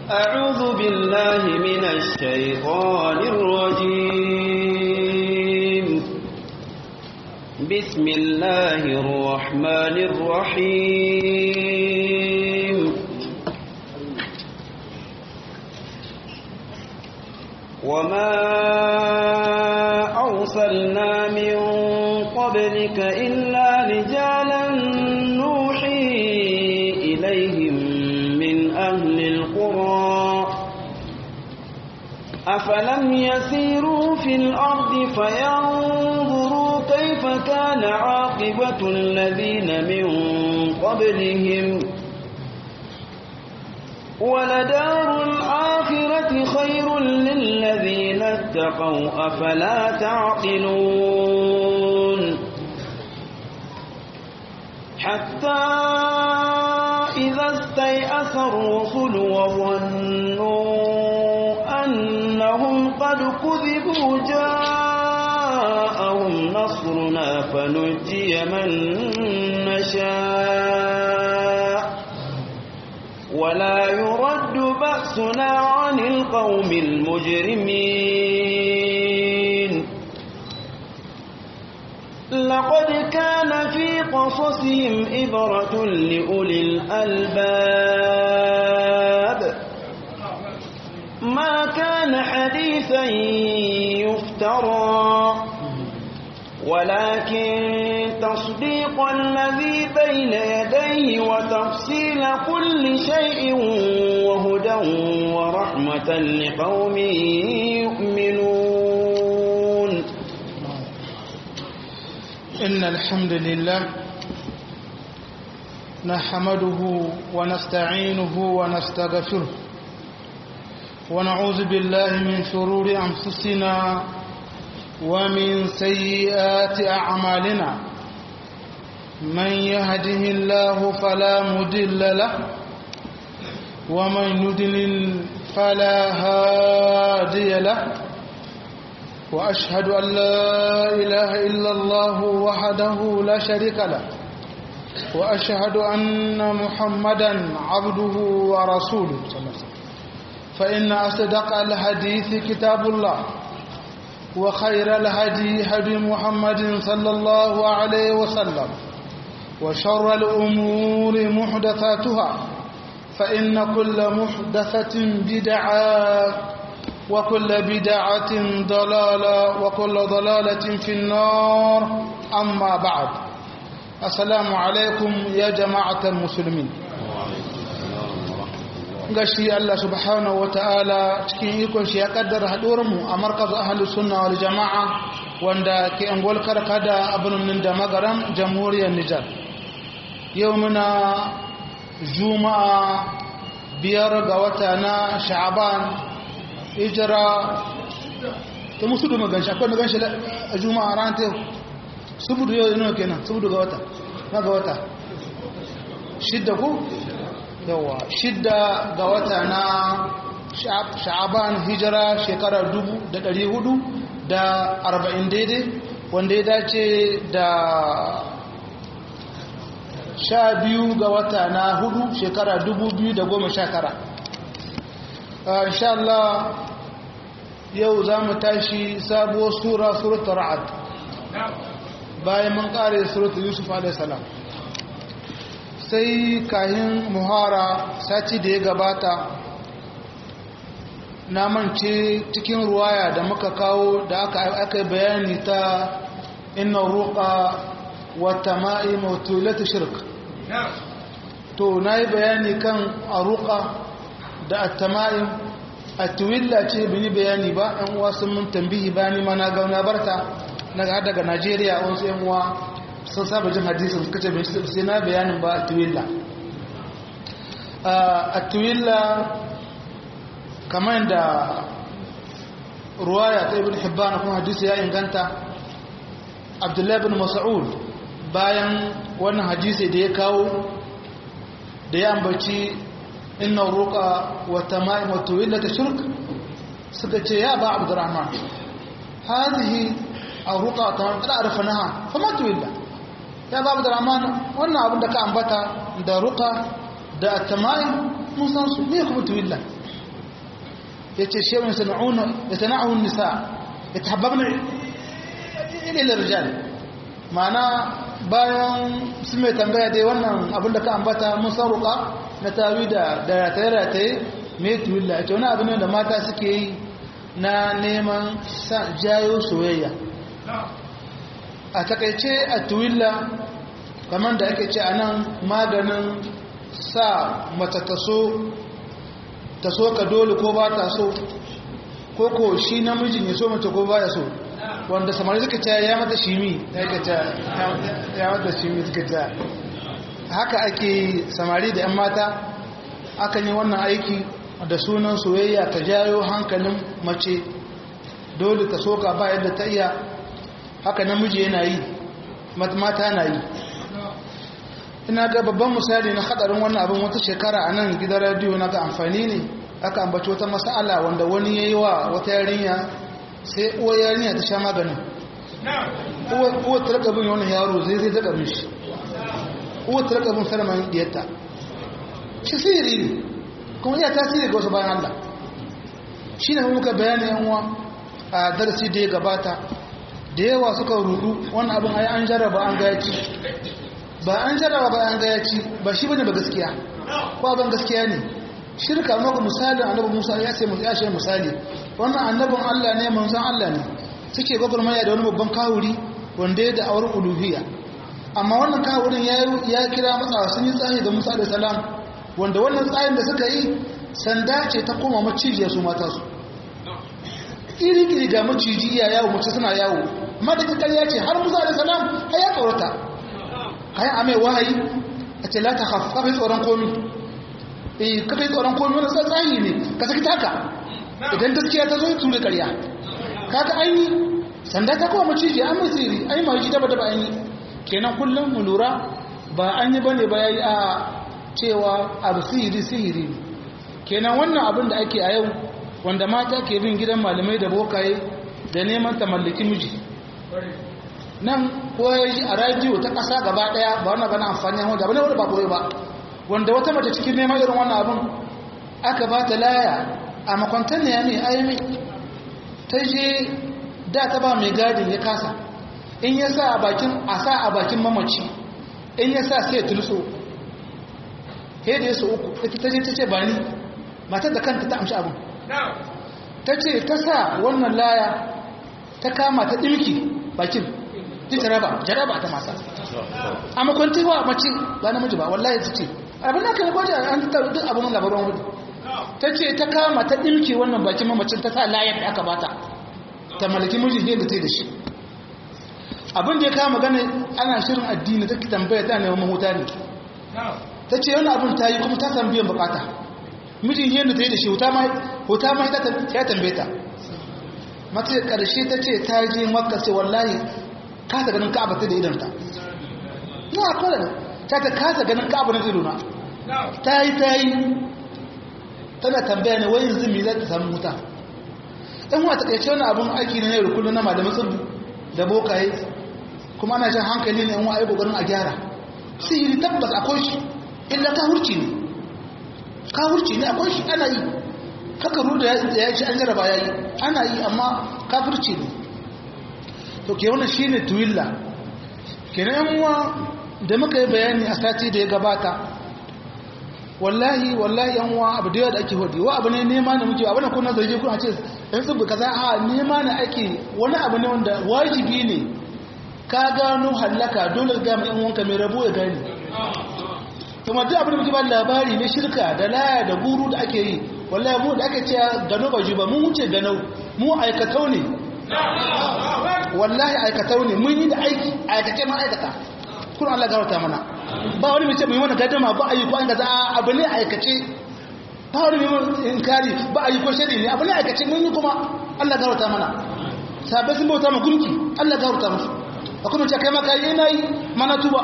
أعوذ بالله من الشيطان الرجيم بسم الله الرحمن الرحيم وما أرسلنا من قبلك إلا رجالا نوحي إليهم من أهل القرى أفلم يسيروا في الأرض فينظروا كيف كان عاقبة الذين من قبلهم ولدار الآخرة خير للذين اتقوا أفلا تعقلون حتى إذا استيأس الرسل وظنوا أنهم قد كذبوا جاءهم نصرنا فنجي من نشاء ولا يرد بأسنا عن القوم المجرمين لقد كان في قصصهم إبرة لأولي الألباب ما كان حديثا يفترى ولكن تصديق الذي بين يديه وتفصيل كل شيء وهدى ورحمة لقوم يؤمنون إن الحمد لله نحمده ونستعينه ونستغفره ونعوذ بالله من شرور أنفسنا ومن سيئات أعمالنا من يهده الله فلا مدل له ومن يدلل فلا هادي له وأشهد أن لا إله إلا الله وحده لا شريك له وأشهد أن محمدا عبده ورسوله صلى الله عليه وسلم فإن أصدق الحديث كتاب الله وخير الهدي هدي محمد صلى الله عليه وسلم وشر الأمور محدثاتها فإن كل محدثة بدعة وكل بدعة ضلالة وكل ضلالة في النار أما بعد السلام عليكم يا جماعة المسلمين gashi Allah subhanahu ta'ala cikin ikon shi ya kaddara haɗuwarmu a markazu ahalus sunna wal jama'a wanda ke angol karkada a birnin da magaram jamhuriyar Nijar yau muna juma'a biyar ga wata na sha'aban hijira ta musu duma ganshi akwai na ganshi a juma'a ran ta yau subudu yau yana kenan subudu ga wata na ga wata shidda ku yawa shidda ga wata na sha'aban hijira shekarar dubu da ɗari hudu da arba'in daidai wanda ya dace da sha biyu ga wata na hudu shekara dubu biyu da goma sha tara insha Allah yau za mu tashi sabuwar sura suratul ra'ad bayan mun kare suratul yusuf alaihi salam sai kahin muhara sati da ya gabata na mance cikin ruwaya da muka kawo da aka aka bayani ta inna ruqa wa tama'im wa tulatu shirk to nayi bayani kan aruqa da at-tama'im at-tuwilla ce bini bayani ba ɗan uwa sun mun tambihi bani ma na ga na barta naga daga Najeriya wasu ɗan uwa sun saba jin hadisin suka ce sai na bayanin ba a tuwilla a tuwilla kamar da ruwaya ta ibn hibban kuma hadisi ya inganta abdullahi bin mas'ud bayan wannan hadisi da ya kawo da ya ambaci inna ruqa wa tama'im wa tuwilla ta shirk suka ce ya ba abdurrahman hadhihi الرقى قد عرفناها فما تولى ya babu da ramana wannan abin da ka ambata da ruka da attamai mun san su ne kuma tuwilla yace shay'un sana'una yatana'u an-nisa yatahabbabna ila rijal ma'ana bayan su mai tambaya dai wannan abin da ka ambata mun saruka na tawi da da rataye-rataye mai tuwilla ita wani abin da mata suke yi na neman jayo soyayya a takaice a tuwilla kamar da ake ce a nan maganin sa mata taso taso ka dole ko ba ta so ko ko shi namijin ya so mace ko ba ya so wanda samari suka ce ya mata shimi ya mata shimi suka ce haka ake samari da 'yan mata akan yi wannan aiki da sunan soyayya ta jayo hankalin mace dole ta soka ba yadda ta iya haka namiji yana yi mata na yi ina ga babban misali na hadarin wannan abin wata shekara a nan gidan radiyo na ga amfani ne aka ambaci wata mas'ala wanda wani ya yi wa wata yarinya sai uwa yarinya ta sha maganin uwa ta raka bin wani yaro zai zai ta bin shi uwa ta raka bin sarman diyarta shi sihiri ne kuma iya tasiri ga wasu bayan Allah shi ne muka bayani yanwa a darasi da ya gabata da yawa suka rudu wannan abin ai an jarraba an gaya ci ba an jarraba ba an gaya ci ba shi bane ba gaskiya ko abin gaskiya ne shirka maka misalin annabi Musa ya ce ya ce misali wannan annabin Allah ne manzon Allah ne suke gwagwarmaya da wani babban kawuri wanda ya da auren uluhiyya amma wannan kawurin ya kira matsawa sun yi tsahi da Musa da salam wanda wannan tsayin da suka yi sanda ce ta koma macijiya su mata su iri-iri ga maciji ya yawo mace suna yawo madadin ƙarya ce har musa da salam a ya tsorata kayan amai wahayi a ce la ta haf kafin tsoron komi eh kafin tsoron komi wani tsatsayi ne ka saki taka idan gaskiya ta zo yi ture ƙarya kaga an yi sanda ta koma maciji an mai tsiri an yi maji daba daba an yi kenan kullum mu lura ba an yi bane ba ya yi a cewa abu sihiri sihiri kenan wannan abin da ake a yau wanda mata ke bin gidan malamai da bokaye da neman ta mallaki miji nan ko ya ji a radiyo ta ƙasa gaba ɗaya ba wannan bana amfani wanda ba ne wanda ba koyi ba wanda wata mace cikin neman irin wannan abin aka ba ta laya a makwantar ne ya ne ayyami ta je da ta ba mai gadin ya kasa in ya sa a bakin a sa a bakin mamaci in ya sa sai ya tulso he da ya so uku ita ta je ta ce ba ni matar da kanta ta amshi abin ta ce ta sa wannan laya ta kama ta ɗimki bakin ta jaraba jaraba ta masa a makwanti wa mace ba namiji ba wallahi ta ce abin da kan gwaje an ta duk abin labarin hudu ta ce ta kama ta ɗimki wannan bakin mamacin ta sa layar da aka bata ta malaki mijin yadda ta yi da shi abin da ya kama gane ana shirin addini ta tambaya ta neman mahuta ne ta ce wani abin ta yi kuma ta san biyan bukata mijin yadda ta yi da shi huta ma ya tambaye ta mata da ƙarshe ta ce ta je makka sai wallahi kasa ganin ka'aba ta da idanta na akwai da ta ta kasa ganin ka'aba na idona ta yi ta yi tana tambaya ne wai yanzu me za ta samu wuta ɗan wata ƙarshe wani abin aiki na yau da kullum na malamin tsibu da bokaye kuma ana jan hankali ne yan wa'ai ƙoƙarin a gyara sihiri tabbas akwai shi illa ka hurci ne kafirci ne akwai shi ana yi haka ruda ya ci an jaraba ya yi ana yi amma kafirci ne to ke wannan shi ne tuwilla ke na yanwa da muka yi bayani a sati da ya gabata wallahi wallahi yanwa abu da yawa da ake hudu wa abu ne nema ne muke abu ne kuna zarge kuna ce yan tsibu kaza a nema ne ake wani abu ne wanda wajibi ne ka gano hallaka dole ga mai yan wanka mai rabo ya gani kuma duk abin da muke ba labari na shirka da laya da guru da ake yi wallahi mu da aka ce gano ba ji ba mun wuce gano mu aikatau ne wallahi aikatau ne mun yi da aiki aikace ma aikata kuna Allah garauta mana ba wani mai ce mai wani gadama ba a yi ko an gaza abu ne aikace ba wani mai inkari ba a yi ko shari ne abu ne aikace mun yi kuma Allah garauta mana sabai sun bauta ma gunki Allah garauta musu akwai mace kai maka yi na yi mana tuba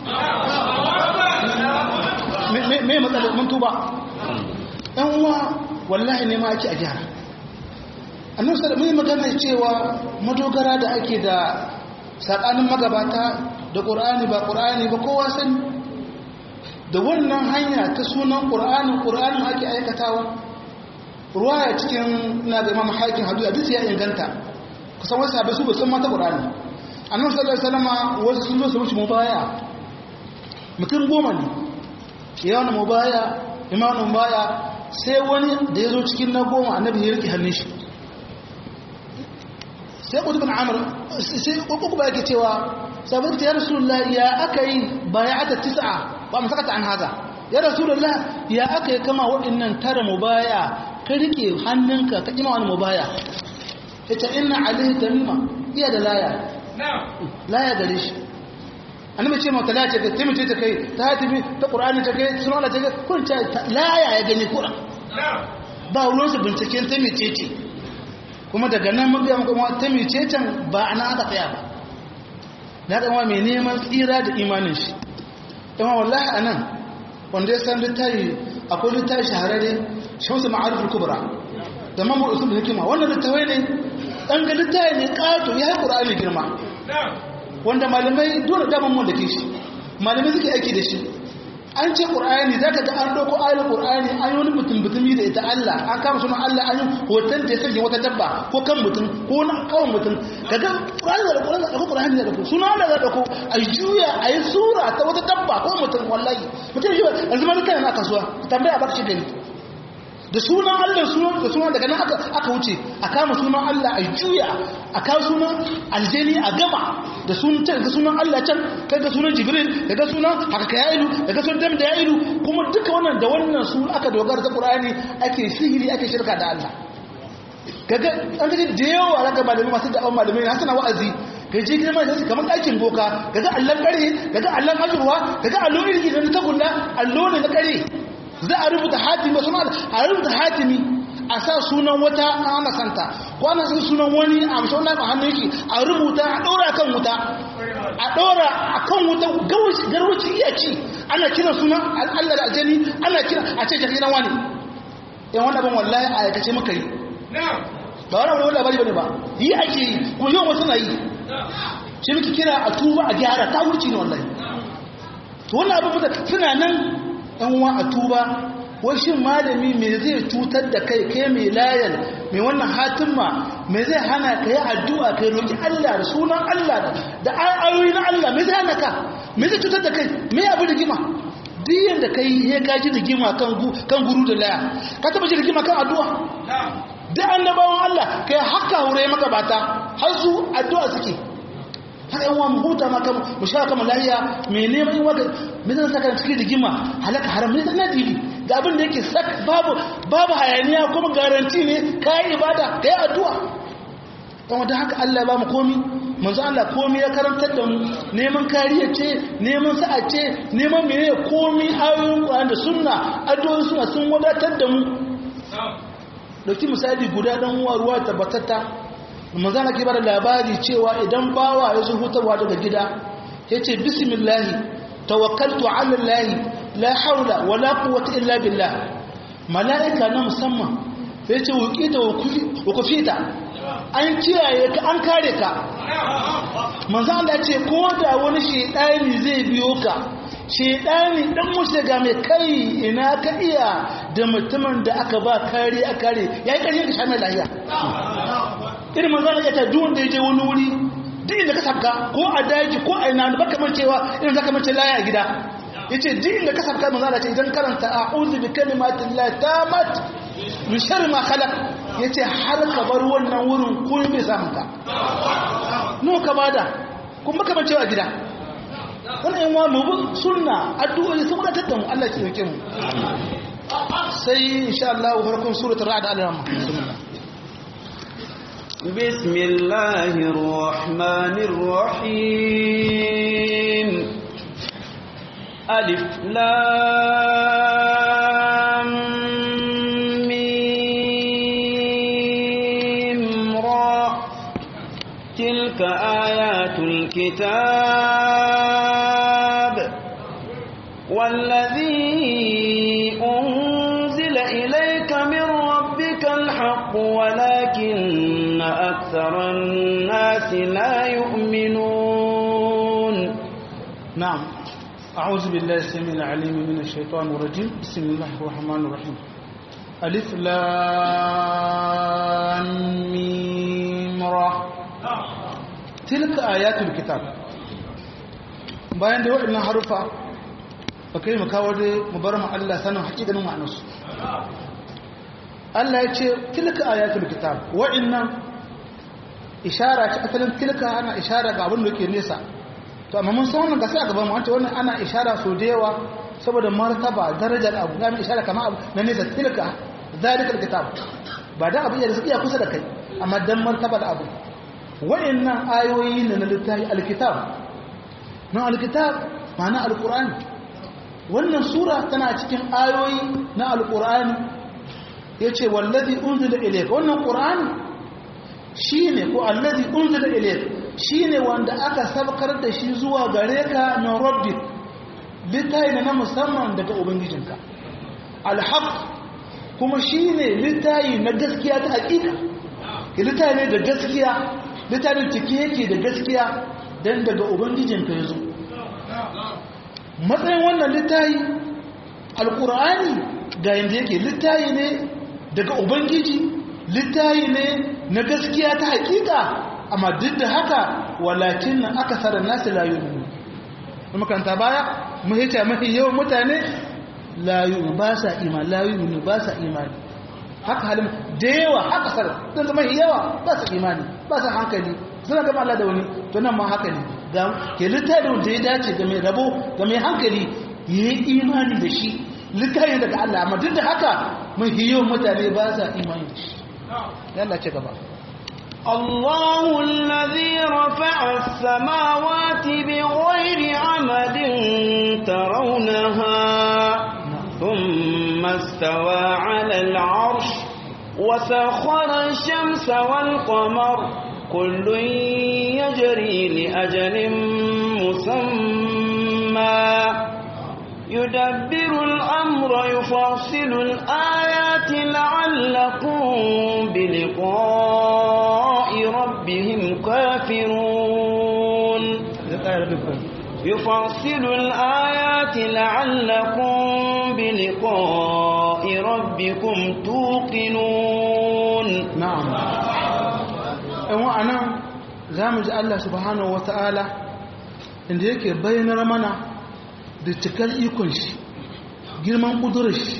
me matsalar mun tuba ɗan uwa wallahi ne ma ake a gyara annabi sallallahu alaihi magana cewa madogara da ake da sakanin magabata da qur'ani ba qur'ani ba kowa sani da wannan hanya ta sunan qur'ani qur'ani ake aikatawa ruwaya cikin ina da imam hakim hadu hadisi ya inganta kusan wasu sahabbai su ba san mata qur'ani annabi sallallahu alaihi wasallam wasu sun zo su mushi mubaya mutum goma ne yawan mubaya imamu mubaya sai wani da ya zo cikin na goma annabi ya rike hannun shi sai kudu bin amur sai kuku ba yake cewa sabon ta ya rasulullah ya aka yi baya'ata tis'a ba mu sakata an haza ya rasulullah ya aka yi kama waɗannan tara mubaya ka rike hannunka ka kima wani mubaya ita inna alaihi tamima iya da laya laya gare shi annabi ce mata laya ce ta timice ta kai ta hatibi ta qur'ani ta kai sunan Allah ta kai kun ta laya ya gani qur'an ba ruwan su binciken ta mice ce kuma daga nan mun ga kuma ta mice can ba ana aka tsaya ba da ga mai neman tsira da imanin shi kuma wallahi anan wanda ya san littafi akwai littafi shahararre shamsu ma'arif al-kubra da mamu usul hikima wannan littafi ne dan ga littafi ne kato ya yi qur'ani girma wanda malamai dole daman mun da ke shi malamai suke aiki da shi an ce qur'ani zaka ga an dauko ayatul qur'ani an yi wani mutum mutumi da ita Allah an kama sunan Allah an yi hoton da ya sanya wata dabba ko kan mutum ko na kawon mutum kaga qur'ani da qur'ani da qur'ani da dauko sunan Allah da dauko a juya a yi sura ta wata dabba ko mutum wallahi mutum shi yanzu ma kana na kasuwa tambaya baka shi gani da sunan Allah sunan da sunan daga nan aka aka wuce a kama sunan Allah a juya a kawo sunan aljani a gama da sunan can da sunan Allah can kaga sunan Jibril daga sunan haka ya ilu daga sunan dam da ya ilu kuma duka wannan da wannan su aka dogara da Qur'ani ake sihiri ake shirka da Allah kaga an ga da yawa daga malamai masu da'awan malamai na suna wa'azi kai je gidan mai kamar ɗakin boka kaga Allah kare kaga Allah ajurwa kaga allo irin da ta gulla allo ne na kare za a rubuta hatimi suna a rubuta hatimi a sa sunan wata ana santa ko ana sa sunan wani a mashi wani a hannun shi a rubuta a ɗora kan wuta a ɗora a kan wuta garwaci iya ci ana kira sunan allah da aljani ana kira a ce jaki na wani yan wani abin wallahi a aikace maka yi ba wani wani labari bane ba yi ake yi kuma yau wasu na yi shi muke kira a tuba a gyara ta wuce ne wallahi to wannan abin suna nan yan uwa a tuba wai shin malami me zai cutar da kai kai mai layar mai wannan hatimma me zai hana ka yi addu'a kai roki Allah da sunan Allah da ayoyi na Allah me zai hana ka me zai cutar da kai me abu rigima diyan da kai ya gaji rigima kan kan guru da laya ka taba ji rigima kan addu'a da annabawan Allah kai haka hure maka bata har su addu'a suke har yan wa huta maka mu sha kama lahiya me neman waka me zan saka cikin rigima halaka haram ne na dibi ga abin da yake sak babu babu hayaniya kuma garanti ne kai ibada kai addu'a dan wanda haka Allah ya ba mu komi manzo Allah komi ya karantar da mu neman kariya ce neman sa'a ce neman menene komi ayoyin Qur'ani da sunna addu'o'i suna sun wadatar da mu dauki misali guda dan uwa ruwa tabbatatta manzo Allah ke bada labari cewa idan bawa ya zo hutarwa daga gida yace bismillah tawakkaltu ala allah la haula wala quwwata illa billah malaika na musamman yace wuqita wa kufita an kiyaye ka an kare ka manzo Allah ce ko da wani shedani zai biyo ka shedani dan mushiga mai kai ina ka iya da mutumin da aka ba kare a kare yayi kare ka sha mai lafiya irin manzo Allah ya ta duk wanda ya je wani wuri duk inda ka sabka ko a daji ko a ina baka mancewa irin zaka mance laya a gida yace duk inda ka sabka manzo Allah ce idan karanta a'udhu bi kalimatin la tamat min sharri ma khalaq yace har ka bar wannan wurin ko bai samu ka no ka bada kuma baka mancewa a gida wannan yan wa mu sunna addu'o'i sun wadatar da mu Allah ya yake mu sai insha Allah farkon suratul ra'd al-rahman بسم الله الرحمن الرحيم ألف لام ميم را تلك آيات الكتاب والذي أنزل إليك من ربك الحق ولكن أكثر الناس لا يؤمنون نعم أعوذ بالله السميع العليم من الشيطان الرجيم بسم الله الرحمن الرحيم alif lam mim ra tilka ayatul kitab bayan da waɗannan harufa ba kai mu kawo dai mu bar mu Allah sanin haƙiƙanin ma'anarsu Allah ya ce tilka ayatul kitab waɗannan ishara ce asalin tilka ana ishara ga abin da yake nesa to amma mun san wannan gasa a gaban mu wanda wannan ana ishara so da yawa saboda martaba darajar abu ga ishara kama abu na nesa tilka zalikal kitab ba da abu ya iya kusa da kai amma dan martaba da abu waɗannan ayoyi ne na littafi alkitab na alkitab ma'ana alqur'ani wannan sura tana cikin ayoyi na alqur'ani yace wallazi unzila ilayka wannan qur'ani shine ko allazi unzila ilayka shine wanda aka sabkar da shi zuwa gare ka min rabbik littafi na musamman daga ubangijinka alhaq kuma shine littafi na gaskiya ta hakika littafi ne da gaskiya littafin cike yake da gaskiya dan daga ubangijinka yazo matsayin wannan littafi alqur'ani ga yanda yake littafi ne daga ubangiji littafi ne na gaskiya ta hakika amma duk da haka walakin na aka tsara nasu layu ne makanta baya mahita mafi yawan mutane layu ba sa imani layu ne ba sa imani haka halin da yawa haka tsara don zama yawa ba sa imani ba sa hankali suna gama Allah da wani to nan ma haka ne ga ke littafin da ya dace ga mai rabo ga mai hankali ya yi imani da shi littafin daga Allah amma duk da haka mafi yawan mutane ba sa imani da shi yalla ce gaba الله الذي رفع السماوات بغير عمد ترونها ثم استوى على العرش وسخر الشمس والقمر كل يجري لأجل مسمى يدبر الأمر يفصل الآيات لعلكم بلقاء ربهم كافرون يفصل الآيات لعلكم بلقاء ربكم توقنون نعم وأنا زامج الله سبحانه وتعالى inda yake bayyanar mana da cikar ikon shi girman ƙudurar shi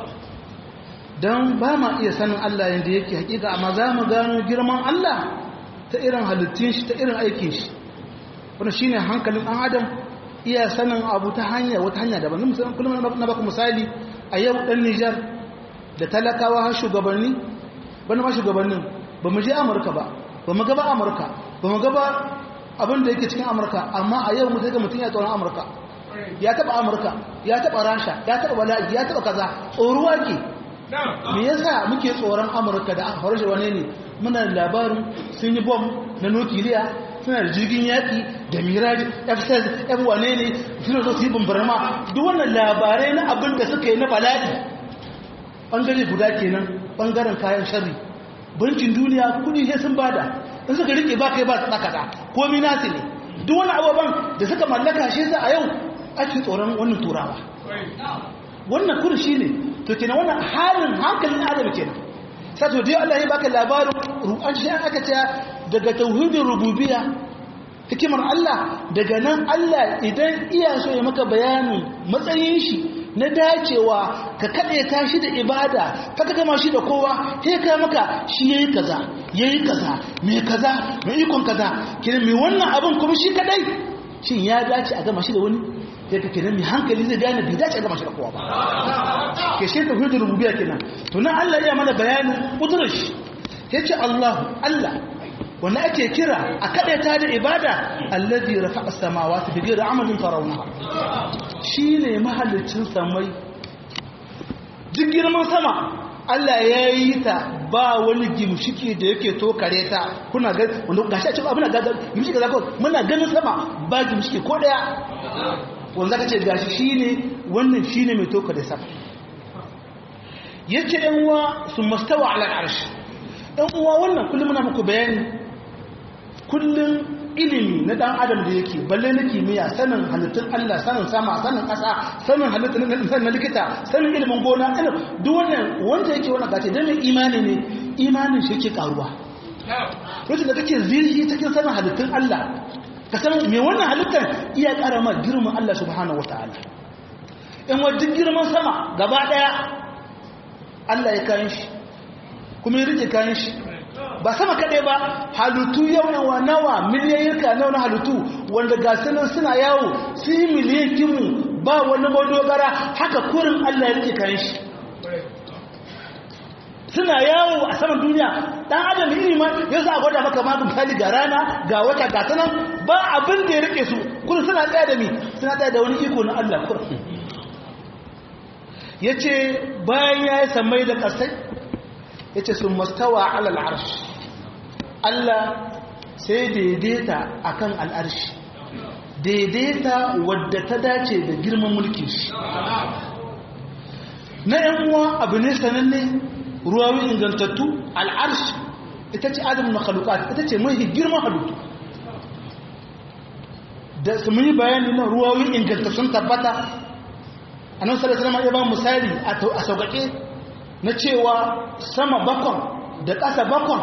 don ba ma iya sanin Allah yadda yake hakika amma za mu gano girman Allah ta irin halittun shi ta irin aikin shi wanda shi ne hankalin ɗan adam iya sanin abu ta hanya wata hanya daban kullum na baku misali a yau ɗan nijar da talakawa har shugabanni bana ma shugabannin ba mu je amurka ba ba mu gaba amurka ba mu gaba abin da yake cikin amurka amma a yau mutum ga mutum ya tsoron amurka ya taba amurka ya taba rasha ya taba bala'i ya taba kaza tsoruwa ke me yasa muke tsoron amurka da aka farshe wane ne muna da labarin sun yi bom na nukiliya suna da jirgin yaƙi da miraji f-16 f wane ne suna zo su yi bambarma duk wannan labarai na abin da suka yi na bala'i ɓangare guda kenan ɓangaren kayan sharri bankin duniya kudi sai sun bada in suka rike ba kai ba su kaza komi nasu ne duk wani abubuwan da suka mallaka shi sa a yau ake tsoron wannan turawa wannan kudu shi ne to kenan wannan halin hankalin adam kenan sai to dai Allah ya baka labarin ru'an shi aka ce daga tauhidin rububiyya hikimar Allah daga nan Allah idan iya so ya maka bayanin matsayin shi na dacewa ka kaɗe ta shi da ibada ka ka gama shi da kowa sai ka maka shi yayi kaza yayi kaza me kaza me ikon kaza kenan me wannan abin kuma shi kadai shin ya dace a gama shi da wani sai ka kenan mai hankali zai gane bai dace a gama shi da kowa ba ke shi ta hudu rububiyya kenan to nan Allah ya mana bayanin kudurar shi yace Allah Allah wanda ake kira a ta da ibada allazi rafa'a samawati bi ghairi amalin tarawnaha shine mahallicin samai duk girman sama Allah ya yi ta ba wani gimshiki da yake to kare ta kuna ga wanda gashi a cikin abin da gimshiki kaza ko muna ganin sama ba gimshiki ko daya wanda zaka ce gashi shine wannan shine mai to kare sama yace ɗan uwa sun mastawa ala al'arsh ɗan uwa wannan kullum muna muku bayani kullum ilimi na dan adam da yake balle na kimiyya sanin halittun Allah sanin sama sanin ƙasa sanin halittun na likita sanin ilimin gona duk wannan wanda yake wannan gace dan imani ne imanin shi yake karuwa lokacin da kake zirhi cikin sanin halittun Allah ka san me wannan halittar iya ƙara ma girman Allah subhanahu wataala in wa duk girman sama gaba daya Allah ya kayan shi kuma ya rike kayan shi ba sama kaɗai ba halittu yau nawa nawa miliyayyarka nawa na halittu wanda ga sanar suna yawo su yi miliyan kimu ba wani madogara haka kurin Allah ya rike kayan shi suna yawo a saman duniya ɗan adam iri ma ya sa gwada maka ma misali ga rana ga wata ga sanan ba abin da ya rike su kurin suna tsaya da mi suna tsaya da wani iko na Allah kurin ya ce bayan ya yi samai da ƙasai ya ce sun mastawa alal arshi Allah sai daidaita a kan al'arshi daidaita wadda ta dace da girman mulkin shi na ‘yan uwa abu ne sananne ruwawi ingantattu al'arshi ita ce adam na halukat ita ce mai girman halittu da su muni bayani na ruwawi ingantattun tabbata a nan sarasar ya ba misali a sauƙaƙe na cewa sama bakon da ƙasa bakon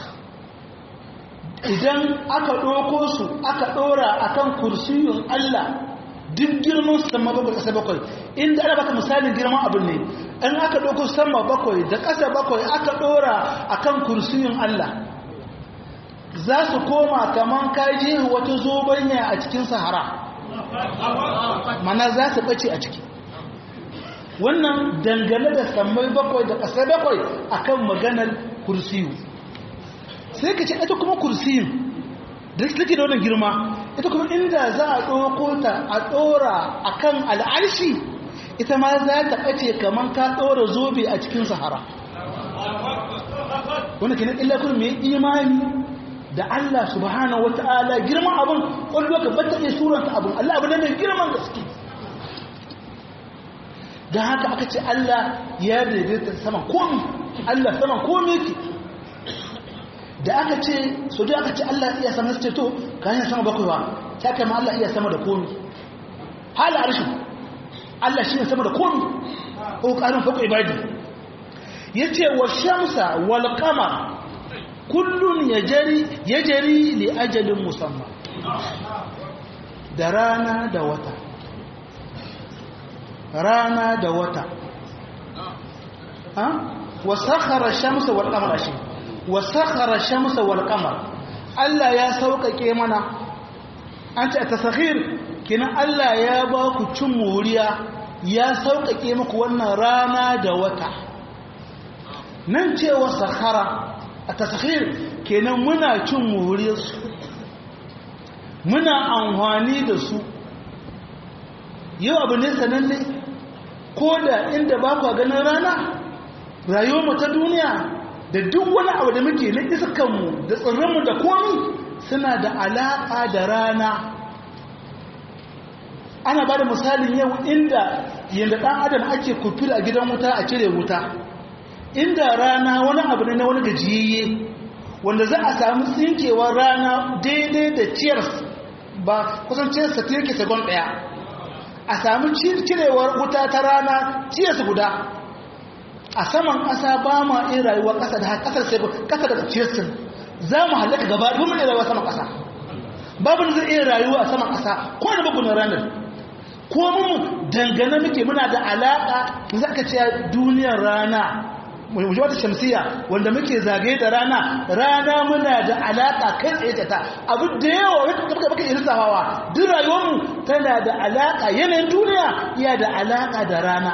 idan aka ɗoko su aka ɗora a kan kursiyun Allah duk girman sama bakwai ƙasa bakwai inda ana baka misalin girman abin ne in aka ɗoko sama bakwai da ƙasa bakwai aka ɗora a kan kursiyun Allah za su koma kamar kaji wata zobanya a cikin sahara mana za su ɓace a ciki wannan dangane da sammai bakwai da ƙasa bakwai akan maganar kursiyu sai ka ce ita kuma kursiyin da take da wannan girma ita kuma inda za a ɗauko ta a ɗora a kan al'arshi ita ma za ta ɓace kamar ka ɗora zobe a cikin sahara wanda ke nan illakun mai imani da Allah subhanahu wa ta'ala girman abin wani lokacin ba ta iya suranta abin Allah abu ne mai girman gaske da haka aka ce Allah ya daidaita saman komi Allah saman komi ke da aka ce so da aka ce Allah iya sama su ce to ka hanyar sama bakwai ba ta kama Allah iya sama da komi hala arshi Allah shi ne sama da komi ko ƙarin faƙo ibadi ya ce wa shamsa wal kama kullum ya jari li ajalin musamman da rana da wata rana da wata wa sakhara shamsa wal qamara shi wa sakhara shamsa wal qamar Allah ya sauƙaƙe mana an ce tasakhir kina Allah ya ba ku cin muriya ya sauƙaƙe muku wannan rana da wata nan cewa sakhara a tasakhir kenan muna cin muriyarsu muna amfani da su yau abu ne sananne ko da inda ba kwa ganin rana rayuwarmu ta duniya da duk wani abu da muke na iskanmu da tsirranmu da komi suna da alaƙa da rana ana ba da misalin yau inda yadda ɗan adam ake kufil a gidan wuta a cire wuta inda rana wani abu ne na wani gajiyayye wanda za a samu tsinkewar rana daidai da ciyars ba kusan ciyars ta yake segon ɗaya a samu cirewar wuta ta rana ciyars guda a saman ƙasa ba ma in rayuwa ƙasa da ƙasar sai ƙasa da ciyarsin za mu halaka gaba da mun rayuwa saman ƙasa babu da zai iya rayuwa a saman ƙasa ko da babu na ranar ko mun dangane muke muna da alaƙa za ka ce duniyar rana muje wata shamsiya wanda muke zagaye da rana rana muna da alaƙa kai tsaye da ta abu da yawa wata baka baka irin sahawa duk rayuwarmu tana da alaƙa yanayin duniya iya da alaƙa da rana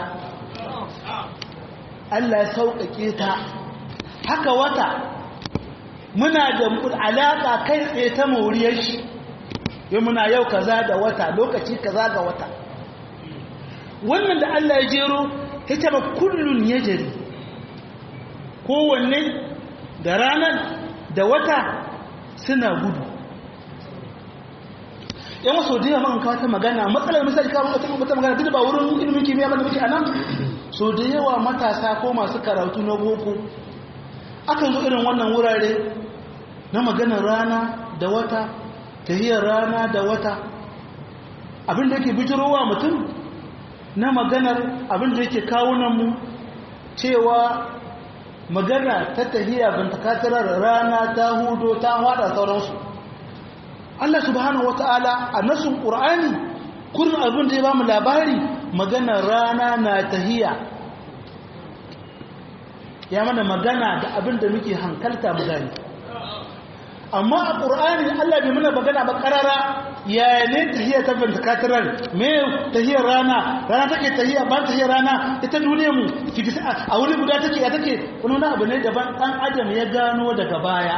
Allah ya sauƙaƙe ta haka wata muna da alaƙa kai tsaye ta moriyar shi yau muna yau kaza da wata lokaci kaza ga wata wannan da Allah ya jero ya taba kullun ya jari kowanne da ranar da wata suna gudu yan wasu da yawa kawo ta magana matsalar misali kawo wata magana duk ba wurin ilimin kimiyya ba da muke a nan so da yawa matasa ko masu karatu na boko akan zo irin wannan wurare na maganar rana da wata tahiyar rana da wata abin da yake bijirowa mutum na maganar abin da yake kawunanmu cewa magana ta tahiya bintakatarar rana ta hudo ta hada sauransu Allah subhanahu wata'ala a nasun ƙur'ani kurin abin da ya ba mu labari maganar rana na tahiya ya mana magana da abin da muke hankalta mu gani amma a ƙur'ani Allah bai mana magana ba ƙarara ya ne tahiyar ta bintakatarar me tahiyar rana rana take tahiya ba tahiyar rana ita duniya mu a wuri guda take ya take wani wani abu ne daban ɗan adam ya gano daga baya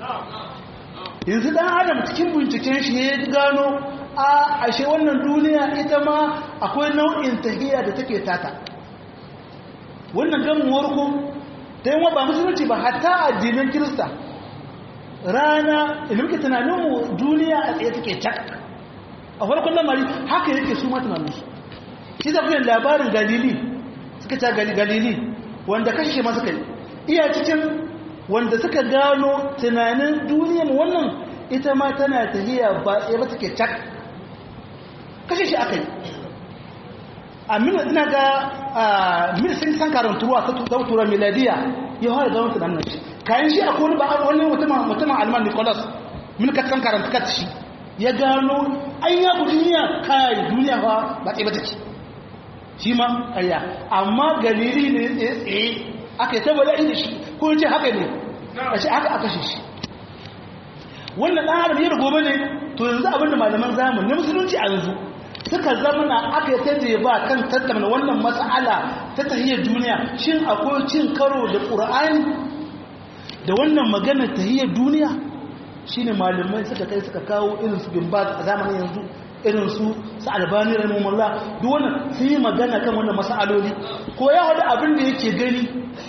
yanzu ɗan adam cikin binciken shi ya gano a ashe wannan duniya ita ma akwai nau'in tahiya da take tata wannan gamuwar ku ta yi ba musulunci ba hatta addinin kirista rana idan muke tunaninmu duniya a tsaye take cak a farkon lamari haka yake su matunaninsu shi zafi labarin galili suka ta galili wanda kashe masu kai iya cikin wanda suka gano tunanin duniyar wannan ita ma tana tafiya ba tsaye ba take cak kashe shi aka yi a mina ina ga mil sun san karantuwa ta tura miladiya ya hada gano tunanin shi kayan shi a kone ba wani mutumin alman nicholas milka san karanta kat shi ya gano an ya bu duniya kai duniya ba ba tsaye ba take shi ma kaya amma galili ne tsaye tsaye aka yi saboda inda shi ko ce haka ne a shi haka aka shi wannan ɗan adam yadda gobe ne to yanzu abinda malaman zamani na musulunci a yanzu suka zamana aka yi tattare ba kan tattauna wannan matsala ta tahiyar duniya shin akwai cin karo da ƙur'ani da wannan maganar tahiyar duniya shine malamai suka kai suka kawo irin su bin a zamanin yanzu irin su su albani rahimahullah duk wannan sun yi magana kan wannan masaloli ko ya wada abin da yake gani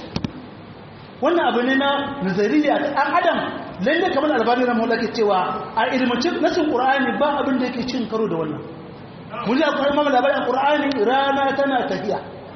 wannan abu ne na nazariya ta ɗan adam lalle kamar albani rahimahullah ke cewa a ilmacin nasin qur'ani ba abin da yake cin karo da wannan mun ji akwai mamala labarin qur'ani rana tana tafiya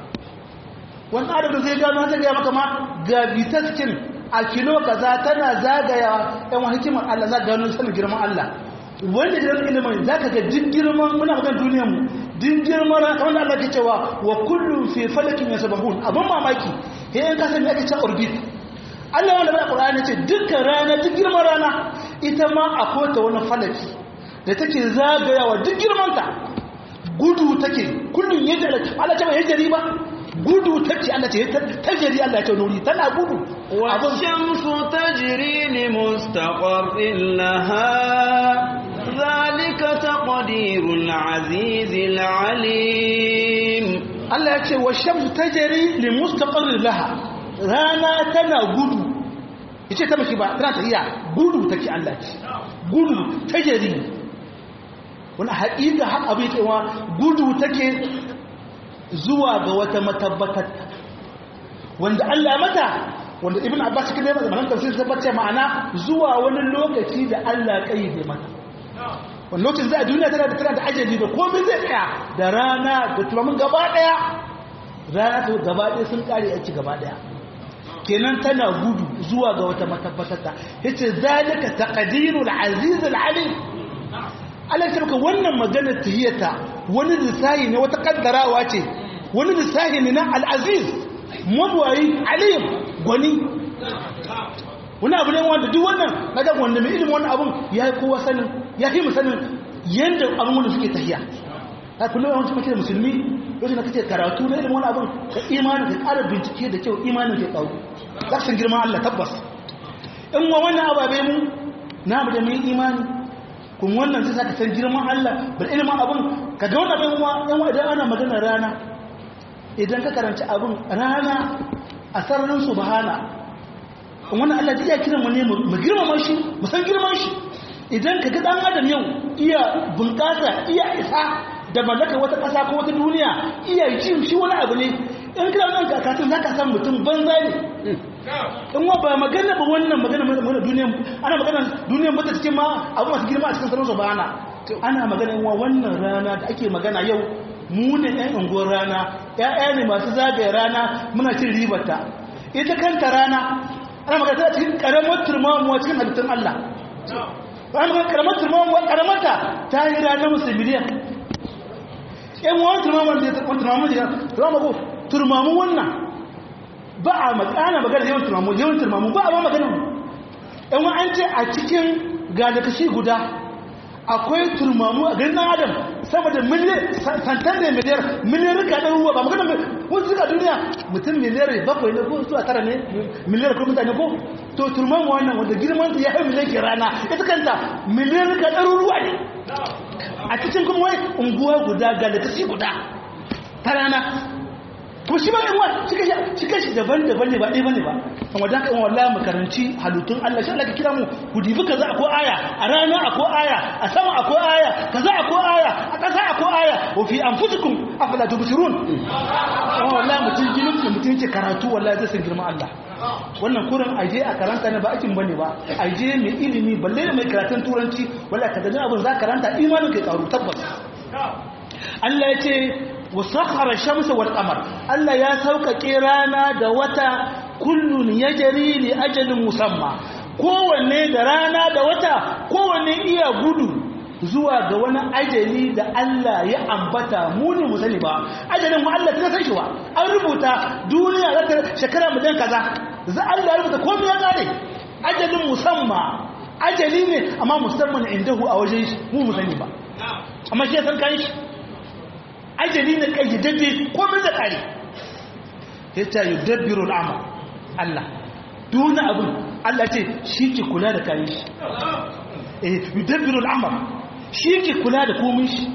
wani adam da zai gano ta gaya maka ma ga bitaskin a kilo kaza tana zagaya yan wani hikimar Allah za gano sanin girman Allah wanda da ilimin za ka ga din girman muna magana duniyar mu din girman ran kamar da Allah ke cewa wa kullum fi falakin yasbahun abin mamaki he yan kasa me ake cewa orbit Allah wanda bai Qur'ani ce dukkan rana duk girman rana ita ma akwai ta wani falaki da take zagayawa duk girman ta gudu take kullun yadda Allah ta bai yadda ba gudu take Allah ce tajiri Allah ce nuri tana gudu والشمس تجري لمستقر لها ذلك تقدير العزيز العليم Allah ya ce wa shamsu tajri li mustaqarrin laha rana tana gudu yace ta miki ba tana tafiya gudu take Allah ce gudu tajri wani haƙiƙa har abin cewa gudu take zuwa ga wata matabbatar wanda Allah mata wanda ibn abbas kida yana zaman tafsir tabbace ma'ana zuwa wani lokaci da Allah kayyade mata wani lokacin za a duniya tana da tana da ajali da komai zai tsaya da rana da tumamin gaba daya rana ta gaba daya sun kare a ci gaba daya kenan tana gudu zuwa ga wata matabbatar ta yace zalika taqdirul aziz al alim Allah ya maka wannan maganar tahiyata wani lissahi ne wata kaddarawa ce wani lissahi ne na al-aziz mabwayi alim gwani wani abu ne wanda duk wannan na ga wanda mai ilimin wannan abun ya yi kowa sanin ya fi sanin yadda abin wanda suke tahiya ta kullum yawanci mace da musulmi lokacin da kake karatu na ilimin wani abun ka imanin ka ƙara bincike da kyau imanin ka ƙaru za san girman Allah tabbas in wa wannan ababe mu na mu da mai imani kuma wannan zai saka san girman Allah bar ilimin abun ka ga wannan abin yan wa idan ana magana rana idan ka karanci abin rana a sararin subhana wannan Allah iya kiran mu ne mu girmama shi mu san girman shi idan ka ga dan adam yau iya bunƙasa iya isa da mallaka wata ƙasa ko wata duniya iya jin shi wani abu ne in kira nan ka kasan zaka san mutum banza ne in wa ba magana ba wannan magana magana duniyan ana magana duniyan ba ta cikin ma abu masu girma a cikin sararin subhana ana magana in wa wannan rana da ake magana yau mu ne ɗan unguwar rana ‘ya'ya ne masu zagaye rana muna cin ribarta ita kanta rana ana magana ta cikin ƙaramar turmamuwa cikin halittun Allah wani magana karamar turmamu karamata ta yi ranar musu miliyan yan wani turmamu da ya turmamu da ya turmamu ko turmamu wannan ba a magana magana yawan turmamu yawan turmamu ba a ba magana yan wani an ce a cikin gadakashi guda akwai turmamu a garin adam sama da miliyan santan da miliyar miliyar rika ɗan ruwa ba magana wasu suka duniya mutum miliyar bakwai ne ko zuwa tara ne miliyar ko mutane ko to turmamu wannan wanda girman ya hau miliyar ke rana ita kanta miliyar rika ɗan ruwa ne a cikin kuma wai unguwa guda galatashi guda ta rana kuma shi ba yan wa shi kashi daban-daban ne ba ɗaya bane ba kan wadda ka wallahi makaranci halittun Allah shi Allah ka kira mu ku dibi kaza akwai aya a rana akwai aya a sama akwai aya kaza akwai aya a ƙasa akwai aya wa fi anfusikum afala tubsirun kuma wallahi mutum ginin da mutum yake karatu wallahi zai san girman Allah wannan kurin aje a karanta ne ba akin bane ba aje mai ilimi balle mai karatun turanci wallahi ka gani abin za karanta imanin kai karu tabbas Allah ya ce wasakhara shamsa wal qamar Allah ya sauƙaƙe rana da wata kullun yajri li ajalin musamma kowanne da rana da wata kowanne iya gudu zuwa ga wani ajali da Allah ya ambata mu ne mu sani ba ajalin mu Allah ta san shi wa an rubuta duniya za ta shekara mu dan kaza za Allah ya rubuta komai ya kare ajalin musamma ajali ne amma musamman indahu a wajen shi mu mu sani ba amma shi ya san kai shi ajali na kayyadadde komai da kare ya ce yi dabbiru al'amur Allah duna abin Allah ce shi ke kula da kayan shi eh yi dabbiru al'amur shi ke kula da komai shi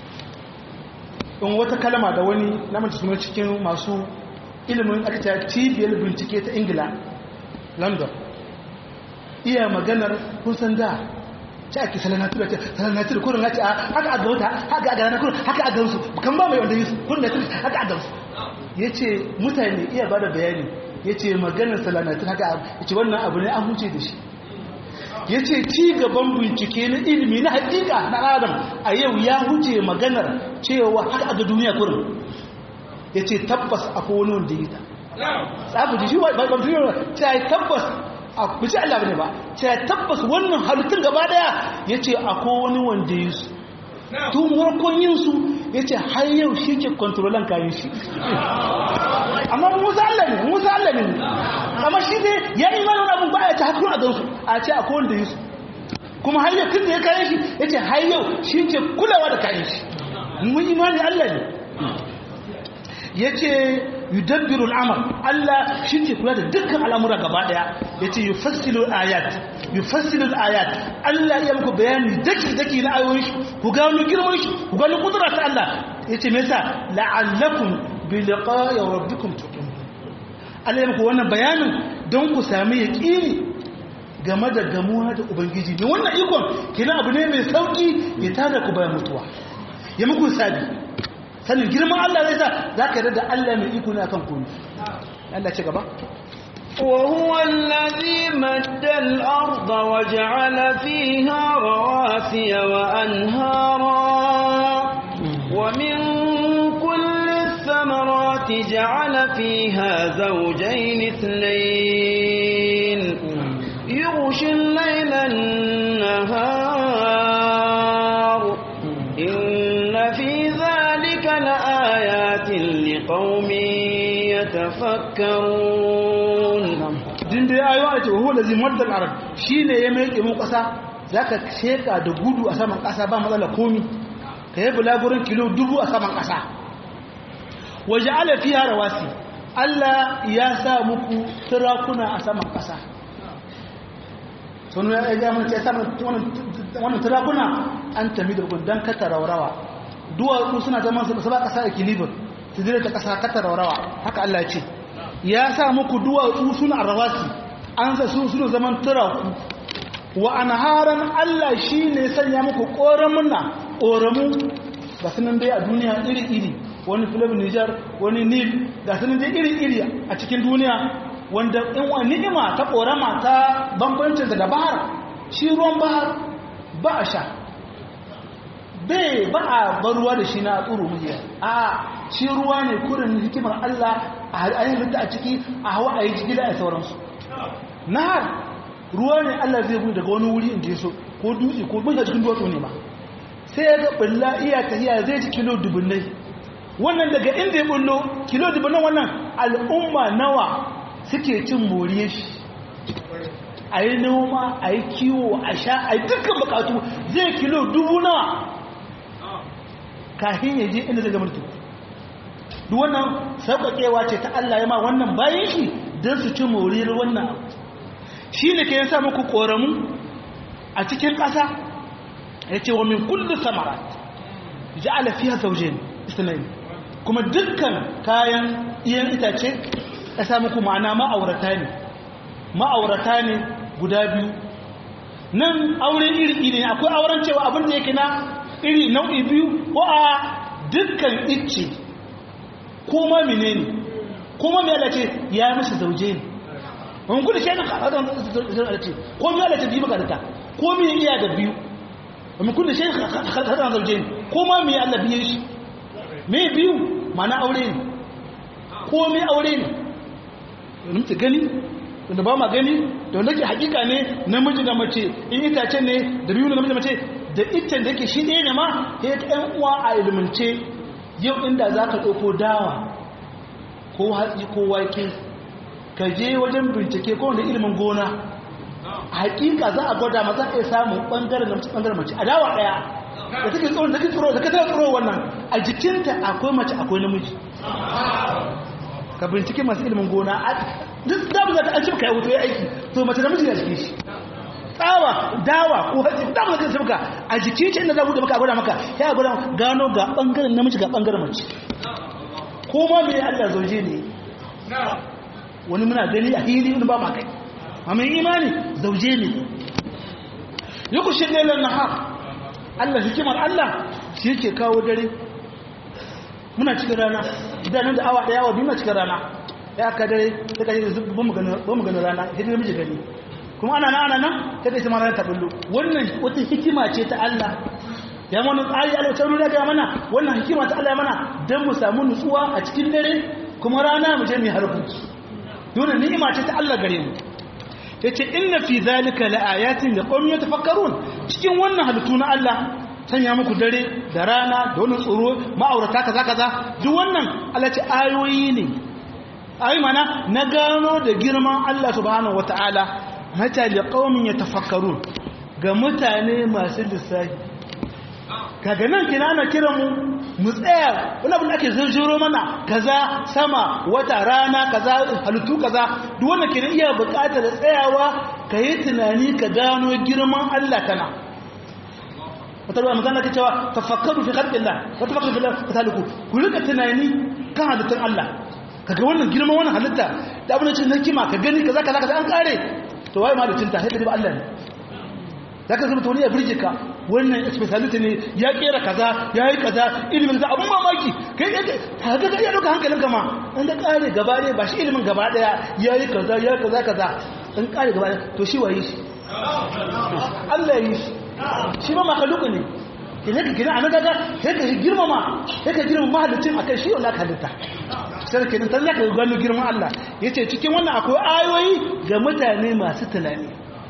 in wata kalama da wani namanta suna cikin masu ilimin aka cibiyar bincike ta ingila london iya maganar kun san da ci ake salanatura ce salanatura kurin na ce a haka a gauta haka a gana kurin haka a gansu kan ba mai wanda yi kurin na turi haka a gansu ya ce mutane iya ba da bayani ya ce maganar salanatura haka ya ce wannan abu ne an huce da shi ya ce ci gaban bincike na ilimi na hakika na adam a yau ya huce maganar cewa haka a ga duniya kurin ya ce tabbas akwai wani wanda yi ta tsabu ji shi ba ba ta tabbas a kuci Allah bane ba ce tabbas wannan halittun gaba daya yace akwai wani wanda yi su tun warkon yin su yace har yau shi ke kontrolan kayan shi amma Musa Allah ne Musa Allah ne amma shi ne ya yi mana abun ba ya ta hakun a gansu a ce akwai wanda yi su kuma har yau tun da ya kayan shi yace har yau shi ke kulawa da kayan shi mun imani Allah ne yace yudabbiru al'amr Allah shi ke kula da dukkan al'amura gaba daya yace yufassilu ayat yufassilu ayat Allah ya muku bayani daki daki na ayoyin shi ku gano girman shi ku gano kudura ta Allah yace me yasa la'allakum bi liqa'i rabbikum tuqin Allah ya muku wannan bayanin don ku sami yaqini game da gamuwa da ubangiji ne wannan ikon kina abu ne mai sauki ya tada ku bayan mutuwa ya muku sabi sanin girman Allah zai sa za ka da Allah mai iko ne akan komi Allah ce gaba وهو الذي مد الأرض وجعل فيها رواسي وأنهارا ومن كل الثمرات جعل فيها زوجين اثنين يغشي الليل النهار إن في ذلك لآيات لقوم يتفكرون din da ayo a ce wa huwa lazi maddal arab shine ya mai mu kasa zaka sheka da gudu a saman kasa ba matsala komi ka yi bulagurin kilo dubu a saman kasa waja'ala fiha rawasi Allah ya sa muku turakuna a saman kasa sunu ya ga mun ce saman wannan turakuna an tami da gudan kata raurawa duwatsu suna zaman su ba kasa equilibrium su dire ta kasa kata raurawa haka Allah ya ce ya sa muku duwatsu suna rawasi an sa su suna zaman turaku wa anharan Allah shine sanya muku koramuna koramu ga sunan dai a duniya iri-iri wani filib Niger wani Nil ga sunan dai iri-iri a cikin duniya wanda in wa ni'ima ta korama ta bambancin da bahar shi ruwan bahar ba a sha bai ba a baruwa da shi na tsoro mujiya a shi ruwa ne kurin hikimar Allah a halittu a ciki a hawa a yi jigila a sauransu nahar ruwa ne Allah zai bude daga wani wuri inda ya so ko dutse ko mun cikin duwatsu ne ma sai ya ga bulla iya tahiya zai ci kilo dubunnai wannan daga inda ya bullo kilo dubunnan wannan al'umma nawa suke cin moriyar shi a yi noma a yi kiwo a sha a yi dukkan bukatu zai kilo dubu nawa kafin ya je inda zai gamartu duk wannan sauƙaƙewa ce ta Allah ya ma wannan bayan shi don su ci moriyar wannan abu shi ne ke yasa muku ƙoramu a cikin ƙasa ya ce wa min kullu samara ja'ala fiha zawjayn isnayn kuma dukkan kayan iyan itace ya sa muku ma'ana ma'aurata ne ma'aurata ne guda biyu nan aure iri iri ne akwai auren cewa abin da yake na iri nau'i biyu ko a dukkan icce ko ma menene ko ma mai alace ya mishi zauje ne wani kudu shi yana kaɗa alace ko mai alace biyu makarata ko mai iya da biyu wani kudu shi yana kaɗa zauje ne ko ma mai ala biyu shi mai biyu mana aure ne ko mai aure ne wani mutu gani wanda ba ma gani da wanda ke hakika ne namiji da mace in itace ne da biyu na namiji da mace da iccen da yake shi ɗaya ne ma ya ta ‘yan uwa a ilimance yau inda za ka ɗauko dawa ko hatsi ko wake ka je wajen bincike ko wanda ilimin gona a hakika za a gwada ma za a iya samun ɓangaren na ɓangaren mace a dawa ɗaya da take tsoro da take tsoro da ka tara tsoro wannan a jikinta akwai mace akwai namiji ka bincike masu ilimin gona duk damu za ta an cimka ya wuto ya aiki to mace namiji na jikin shi tsawa dawa ko hatsi damu za ta cimka a jikin shi inda za buɗe maka a gwada maka ya gwada gano ga ɓangaren namiji ga ɓangaren mace ko ma mai allah zauje ne wani muna gani a hili wani ba ma kai amma imani zauje ne yi ku shi ɗaya na ha allah hikimar allah shi yake kawo dare muna cikin rana idanun da awa ɗaya awa biyu na cikin rana ya aka dare ta kashe ba mu gani rana sai dai miji gani kuma ana nan ana nan ta kai sama ranar tabullo wannan wata hikima ce ta Allah ya mana tsari Allah ta nuna ga mana wannan hikima ta Allah mana dan mu samu nutsuwa a cikin dare kuma rana mu je mu harbu dole ni'ima ce ta Allah gare mu yace inna fi zalika laayatin liqawmin yatafakkarun cikin wannan halittu na Allah sanya muku dare da rana da wani tsoro ma'aurata kaza kaza duk wannan Allah ce ayoyi ne ayi mana na gano da girman Allah subhanahu wataala mata li qaumin yatafakkarun ga mutane masu lissafi kaga nan kina ana kiran mu mu tsaya wani abin da ake zurjuro mana kaza sama wata rana kaza halittu kaza duk wannan kina iya buƙatar tsayawa ka yi tunani ka gano girman Allah kana wata ruwa magana ta cewa tafakkaru fi khalqillah wa tafakkaru fi fataliku ku rika tunani kan halittun Allah kaga wannan girman wannan halitta da abin da cin hikima ka gani kaza kaza kaza an kare to waye ma da cinta sai ka ba Allah ne zaka zama tawani ya burge ka wannan speciality ne ya kera kaza yayi kaza ilimin da abun mamaki kai kaga ga iya doka hankalin ka ma an da kare gaba ne ba shi ilimin gaba daya yayi kaza yayi kaza kaza an kare gaba to shi waye shi Allah yi shi shi ma makaluku ne idan ka gina a nagaga sai ka girmama sai ka girmama mahalicin akan shi wanda ka halitta sai ka dan zaka gano girman Allah yace cikin wannan akwai ayoyi ga mutane masu tunani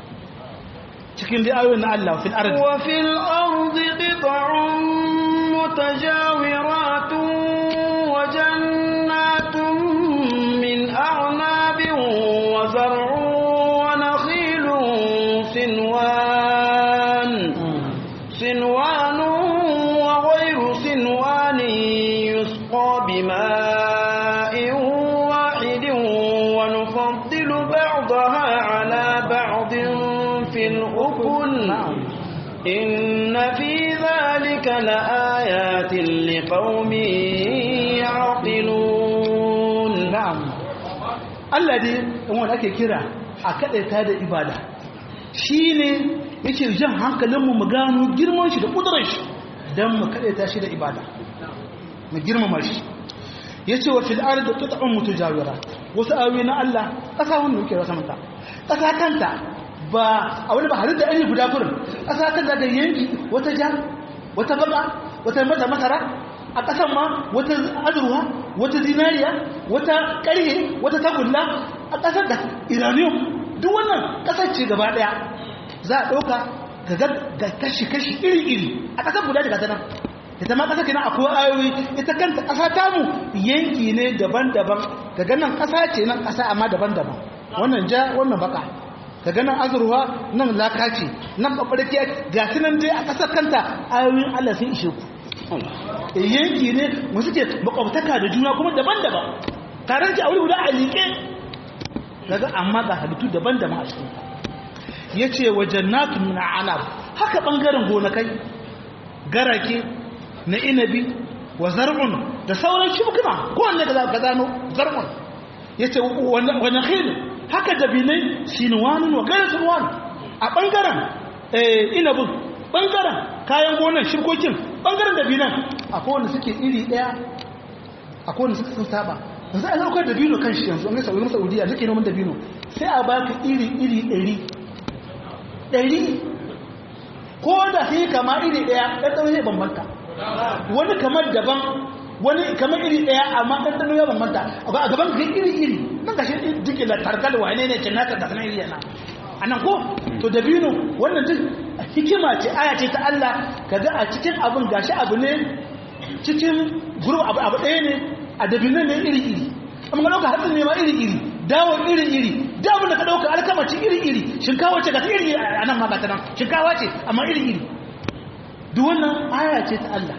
cikin dai ayoyin na Allah fil ardi wa fil ardi qit'un mutajawiratun wa jannatun min a'nabin wa zar'un wa nakhilun sinwan sinwan wa ghayru sinwan yusqa bima'in wahidin wa nufaddilu ba'daha 'ala ba'din fil ukul إن في ذلك لآيات لقوم يعقلون na'am Allah dai in wanda ake kira a kadaita da ibada shine yake jan hankalinmu mu gano girman shi da kudurar shi dan mu kadaita shi da ibada mu girmama shi yace wa fil ardi qit'un mutajawirat wasu ayoyi na Allah kasa wannan yake rasa mata kasa kanta ba a wani ba halitta an yi guda kurin kasa kanta da yanki wata ja wata baka wata mata masara a ƙasan ma wata azurwa wata zinariya wata ƙarhe wata tagulla a ƙasar da iranium duk wannan ƙasar ce gaba ɗaya za a ɗauka ga kashi-kashi iri-iri a ƙasar guda daga tanan ita ma ƙasa kenan akwai ayoyi ita kanta ƙasa tamu yanki ne daban-daban ga ganin ƙasa ce nan ƙasa amma daban-daban wannan ja wannan baka ga ganin azurwa nan laka ce nan ɓaɓɓarki ga su nan dai a ƙasar kanta ayoyin allah sun ishe ku yanki ne wasu ke makwabtaka da juna kuma daban-daban tare da a wuri guda a liƙe daga amma ga halittu daban-daban a cikin ya ce wa jannatu min anab haka ɓangaren gonakai garake na inabi wa zar'un da sauran shukuna kowanne da ka zano zar'un ya ce wa nakhil haka dabinai sinwanun wa gairar sinwan a ɓangaren inabin ɓangaren kayan gonan shirkokin ɓangaren dabinan akwai wanda suke iri ɗaya akwai wanda suka sun saba yanzu a zaukar dabino kan shi yanzu an gasa wajen saudiya suke noman dabino sai a baka iri iri ɗari ɗari ko da sai kama iri ɗaya ɗanɗano ya bambanta wani kamar daban wani kamar iri ɗaya amma ɗanɗano ya bambanta a gaban ka iri iri nan gashi duk da tarkal wane ne cinnatar da sanar iri yana a nan ko to dabino wannan duk hikima ce aya ce ta Allah kaga a cikin abin gashi abu ne cikin gurbi abu abu ɗaya ne a dabinan ne iri iri amma ka ɗauka hatsin ne ma iri iri dawon iri iri dawon da ka ɗauka alkamaci iri iri shinkawa ce ga ta iri a nan ma ga ta nan shinkawa ce amma iri iri duk wannan aya ce ta Allah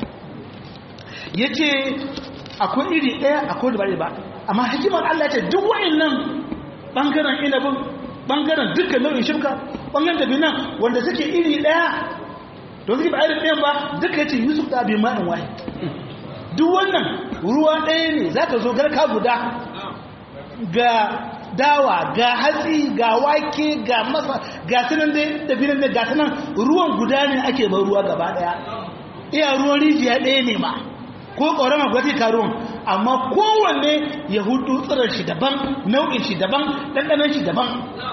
ya ce akwai iri ɗaya akwai da ba ba amma hikimar Allah ce duk wa'annan ɓangaren inabin ɓangaren dukkan nau'in shirka ɓangaren da binan wanda suke iri ɗaya don suke ba irin ɗayan ba duka ya ce yusuf da abin ma'in wahi duk wannan ruwa ɗaya ne za ka zo garka guda ga dawa ga hatsi ga wake ga masa ga sunan da binan da ga sunan ruwan guda ne ake bar ruwa gaba ɗaya iya ruwan rijiya ɗaya ne ma ko ƙorama gwati karuwan amma kowanne ya hudu tsirar shi daban nau'in shi daban ɗanɗanon shi daban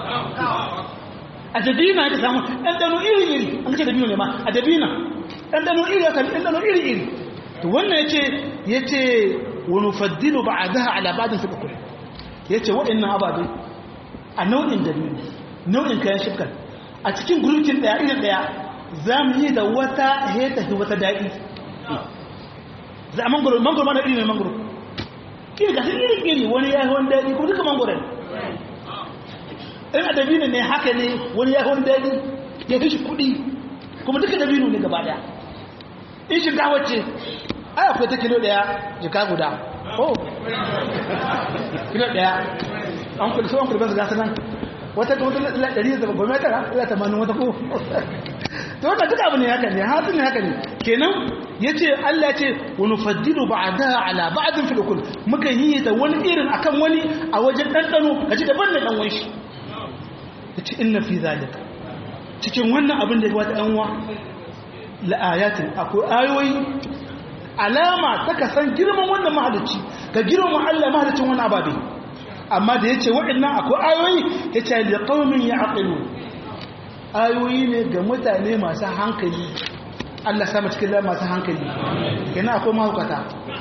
a dabina ya samu ɗanɗano iri-iri an ce dabino ne ma a dabina ɗanɗano iri ya sami ɗanɗano iri-iri to wannan ya ce ya ce wani faddilu ba a zaha alabadin su ƙaƙuri ya ce waɗannan ababai a nau'in dabino nau'in kayan shifkar a cikin gurkin ɗaya irin ɗaya za mu yi da wata heta wata daɗi za a mangoro mangoro mana iri ne mangoro iri gasar iri iri wani ya wani daɗi ko duka mangoro ne in a dabino ne haka ne wani ya wani daɗi ya fi shi kuɗi kuma duka dabino ne gaba ɗaya in shinkawa ce ai akwai ta kilo ɗaya jika guda oh kilo ɗaya an kuli so an kuli basu gasa nan wata ta wata ɗari da goma tara ila tamanin wata ko to wannan duka abu ne haka ne hatsi ne haka ne kenan ya ce Allah ce wani faddilu ba a da ala ba'adin filikul muka yi da wani irin akan wani a wajen ɗanɗano ka ji daban da ɗan wanshi ya ce ina fi zalika cikin wannan abin da ya wata ɗanwa la'ayatin akwai ayoyi alama ta ka san girman wannan mahalicci ka girman Allah mahalicin wani ababe amma da ya ce waɗannan akwai ayoyi ya ce da ƙaumin ya aƙilu ayoyi ne ga mutane masu hankali Allah sama cikin lai masu hankali yana akwai mahaukata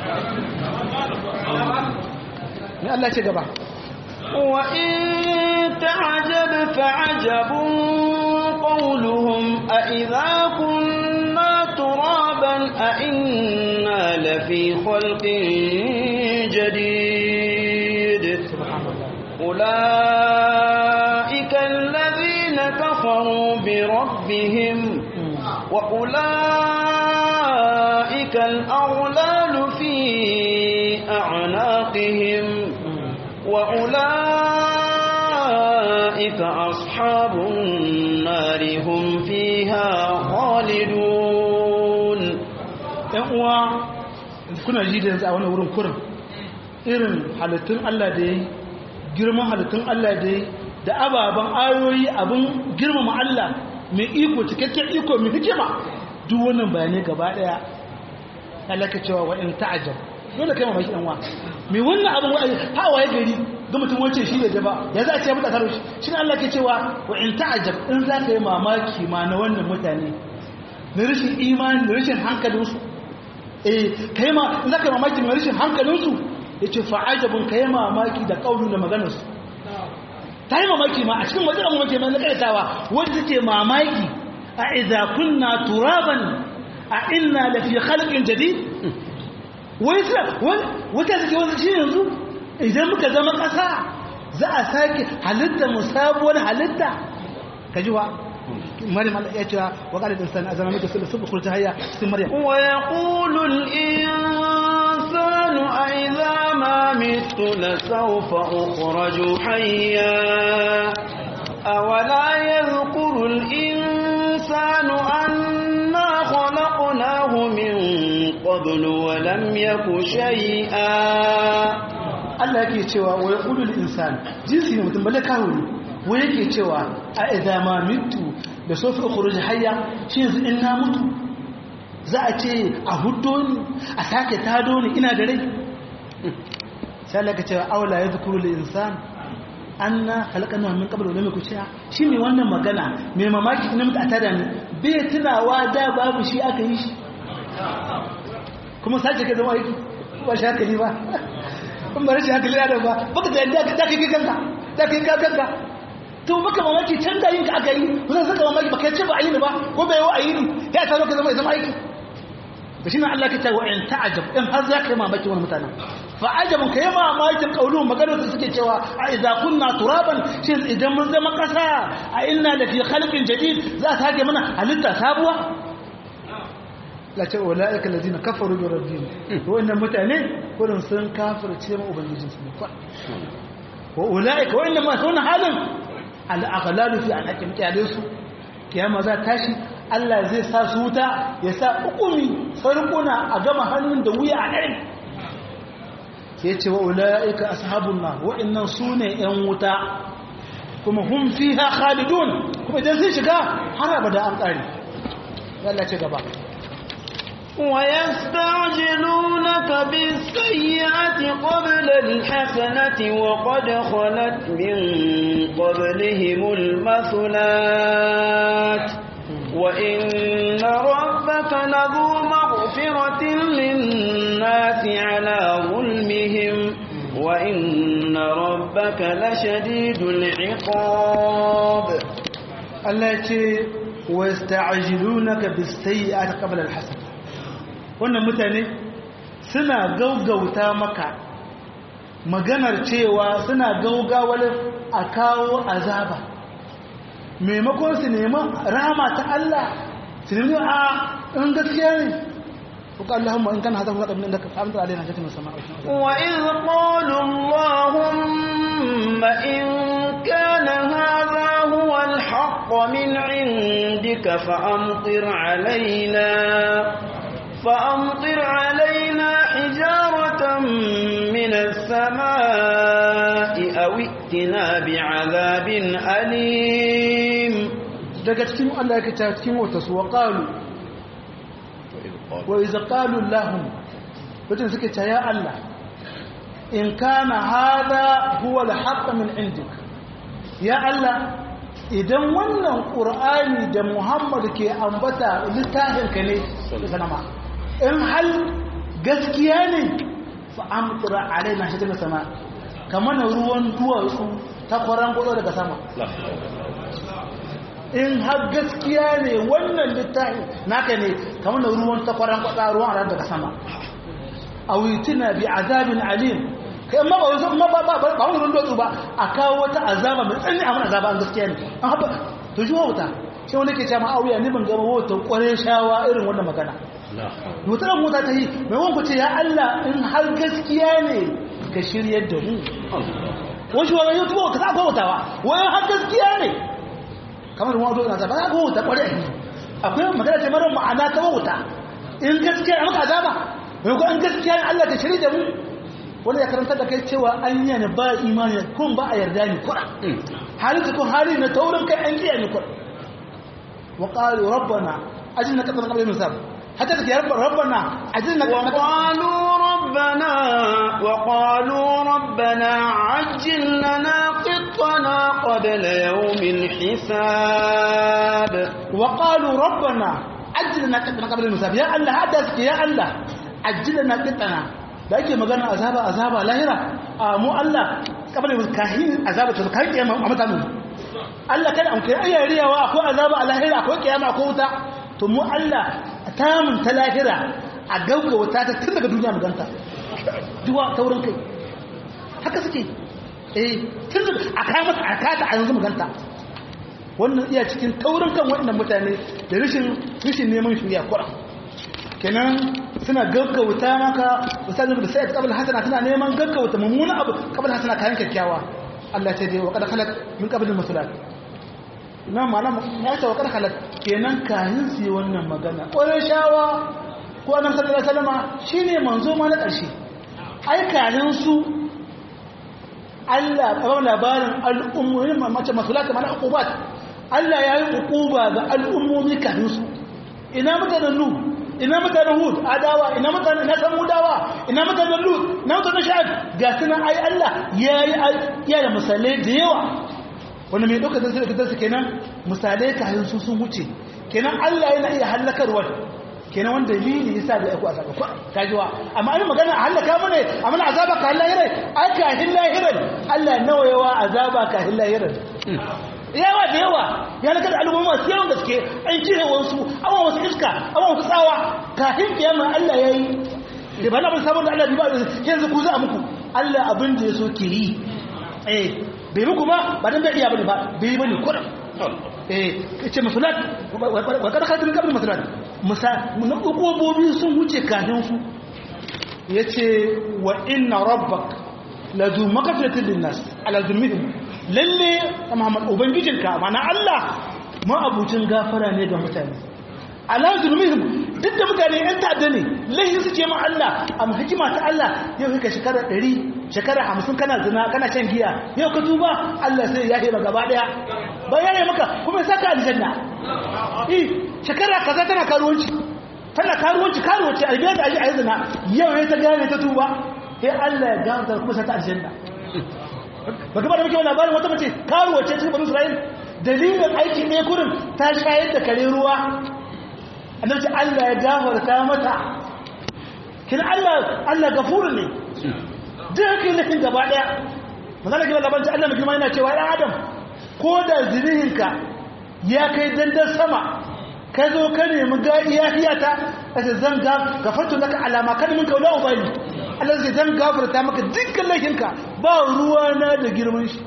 ne Allah ce gaba wa in ta'ajab fa'ajabun qawluhum a idza kunna turaban a inna lafi khalqin jadid ulaika alladhina kafaru bi rabbihim وأولئك الأغلال في أعناقهم وأولئك أصحاب النار هم فيها خالدون uwa kuna ji da yanzu a wani wurin kurin irin halittun Allah da ya girman halittun Allah da ya da ababen ayoyi abin girmama Allah mai iko cikakken iko mai hikima duk wannan bayanai gaba daya alaka cewa wa in ta'ajab dole kai mamaki dan wa me wannan abin wa'azi ha waye gari ga mutum wace shi da ba ya za a ce mutu karo shi shine Allah ke cewa wa in ta'ajab in za ka yi mamaki ma na wannan mutane na rashin imani da rashin hankalin su eh kai ma in za ka yi mamaki na rashin hankalin su yace fa ajabun kai mamaki da kaulu da maganar su ta yi mamaki ma a cikin wajen mamaki mai na kaitawa wanda take mamaki a idza kunna turaban a inna la fi khalqin jadid wai wata suke wasu shi yanzu idan muka zama ƙasa za a sake halitta mu sabuwar halitta ka ji wa maryam Allah ya cewa wa qala al-insanu azama mika sulhu subhu khulta hayya sin maryam wa yaqulu al-insanu a idha ma mitu la sawfa ukhraju hayya awala yadhkuru al-insanu anna khalaqnahu min qablu wa lam yaku shay'a Allah yake cewa wa yaqulu al-insan jinsi ne mutum balle kawo ne wa yake cewa a idza ma mitu da sofi ukhruj hayya shi yanzu in na mutu za a ce a huddo ni a sake tado ni ina da rai sai Allah ka cewa aula yadhkuru al-insan anna khalaqna min qabl wa lam yakun shay'a shi ne wannan magana mai mamaki ne mutu a tada ni bai tunawa da babu shi aka yi shi kuma sace ka zama aiki ba shi haka ne ba in ba rashin hankali adam ba baka da yadda ka kai kanka ta kai kanka to baka mamaki can da yin ka aka yi kuma saka mamaki baka ce ba a yi ni ba ko bai wa a yi ni ya ta ka zama ya zama aiki da shi na Allah ka ce wa in ta'ajab in har za ka yi mamaki wani mutanen fa ajabun ka yi mamakin kaulun maganar da suke cewa a idza kunna turaban shi idan mun zama kasa a inna da fi khalqin jadid za ta hake mana halitta sabuwa la ce ula'ika ladina kafaru bi rabbihim wannan mutane kurin sun kafirce ma ubangijin su ne wa ula'ika wannan ma sun halin al aghlalu fi an hakim kyale su kiyama za tashi Allah zai sa su wuta ya sa hukumi sarkuna a gama hannun da wuya a ɗari sai ce wa ula'ika ashabun nar wa'annan sune yan wuta kuma hum fiha khalidun kuma idan sun shiga har abada an ƙare Allah ce gaba ويستعجلونك بالسيئة قبل الحسنة وقد خلت من قبلهم المثلات وإن ربك لذو مغفرة للناس على ظلمهم وإن ربك لشديد العقاب التي ويستعجلونك بالسيئة قبل الحسنة wannan mutane suna gaugauta maka maganar cewa suna gaugawar a kawo azaba maimakon su nemi rama ta Allah su nemi a in gaskiya ne kuka Allahumma in kana hada kuma kabin da ka amsa alaina jatin sama wa iz qalu Allahumma in kana hadha huwa al-haqq min 'indika fa amtir alaina فأمطر علينا حجارة من السماء أو ائتنا بعذاب أليم daga cikin Allah yake ta cikin wata su wa qalu wa idza qalu lahum wajen suke ta ya Allah in kana hada huwa al-haqq min indik ya Allah idan wannan qur'ani da Muhammad ke ambata littafin ka ne sanama in hal gaskiya ne fa amtura alaina shi daga sama kamar ruwan duwatsu ta kwaran gudu daga sama in har gaskiya ne wannan littafi naka ne kamar ruwan ta kwaran gudu ruwan ran daga sama a witina bi azabin alim kai amma ba wasu amma ba ba ba wani ruwan duwatsu ba a kawo wata azaba mai tsanani a mana azaba an gaskiya ne an haɓa to shi wauta shi wani ke ce ma'auya ne ban gama wauta kwarai shawa irin wannan magana mutum mota ta yi mai wanku ce ya Allah in har gaskiya ne ka shiryar da mu wasu wani yau tuba ka sa gwamnatawa wani har gaskiya ne kamar wani wato na zaba za gwamnata kwarai a yi akwai magana ce mara ma'ana ta wauta in gaskiya a maka azaba mai ko in gaskiya ne Allah ka shirya da mu wani ya karanta da kai cewa an yi ne ba imani kun ba a yarda ni kura halin kun hali na taurin kai an kiyaye ni kura wa qalu rabbana ajinna qatan qabla nusab حتى يا رب ربنا عجلنا وقالوا ربنا وقالوا ربنا عجل لنا قطنا قبل يوم الحساب وقالوا ربنا عجل لنا قطنا قبل المساب يا الله هذا يا الله عجل لنا قطنا da ake magana azaba azaba lahira a mu Allah kabari kahin azaba ta kai kiyama a mutanen Allah kada an kai ayyariyawa akwai azaba a lahira akwai kiyama akwai wuta to mu Allah ta mun ta lahira a gauga wuta ta tun daga duniya maganta duwa taurin kai haka suke eh tun daga a kai mata a kata a yanzu maganta wannan iya cikin taurin kan waɗannan mutane da rashin rashin neman shirya kura kenan suna gaggauta maka misalin da sai kabul hasana suna neman gaggauta mummuna abu kabul hasana kayan kyakkyawa Allah ta je wa kada khalaq min qabl musulat nan ma'ana ya ce wa kada khalaq kenan kayan su wannan magana ƙwarai shawa ko annabi sallallahu alaihi wasallam shine manzo ma na ƙarshe ai kayan su Allah ba labarin al'ummomin mace masulat mana uqubat Allah ya yi uquba ga al'ummomi kayan su ina mutanen nu ina mutanen hud adawa ina mutanen na samudawa ina mutanen lut ina mutanen sha'ad ga suna ai Allah ya yi da misalai da yawa wanda mai ɗauka zai da su kenan misalai kayan su sun wuce kenan Allah yana iya hallakarwa kenan wanda dalili yasa da yaku azaba ko kajiwa amma an magana a halaka mu ne amma azaba ka lahirai ai ka hilahirai Allah nawa yawa azaba ka hilahirai yawa da yawa ya lakar al'umma masu yawan gaske an cire wasu awa wasu iska awa wasu tsawa kafin kiyama Allah ya yi da ba na bin sabon da Allah ba yanzu ku za a muku Allah abin da ya so ke yi eh bai muku ba ba dan bai iya bane ba bai bane kuran eh ce masulat wa kada khatir kabri masulat musa mun ukubobi sun wuce kafin su yace wa inna rabbak ladu makafiratin linnas ala zulmihim lalle Muhammad ubangijinka mana Allah ma abucin gafara ne ga mutane ala zulmihim duk da mutane yan ta'adda ne lahi su ce ma Allah amma hikima ta Allah yau kika shekara 100 shekara 50 kana zina kana shan giya yau ka tuba Allah sai ya heba gaba daya ba ya yi maka kuma ya saka aljanna eh shekara kaza tana karuwanci tana karuwanci karuwanci albiya da aji a zina yau ya ta gane ta tuba sai Allah ya ganta kuma sa ta aljanna ba gaba da muke wani labarin wata mace karuwa ce cikin banu isra'il dalilin aiki ɗaya kurin ta shayar da kare ruwa annabci allah ya gafarta mata kin allah allah gafuru ne duk haka yi nufin gaba ɗaya mazana gaba labarin allah mai girma yana cewa ɗan adam ko da zinihinka ya kai dandar sama ka zo ka nemi iya hiyata a ce zan gafarta laka alama kan min kaula ubali Allah zai zan gafarta maka dukkan laifinka ba ruwa na da girman shi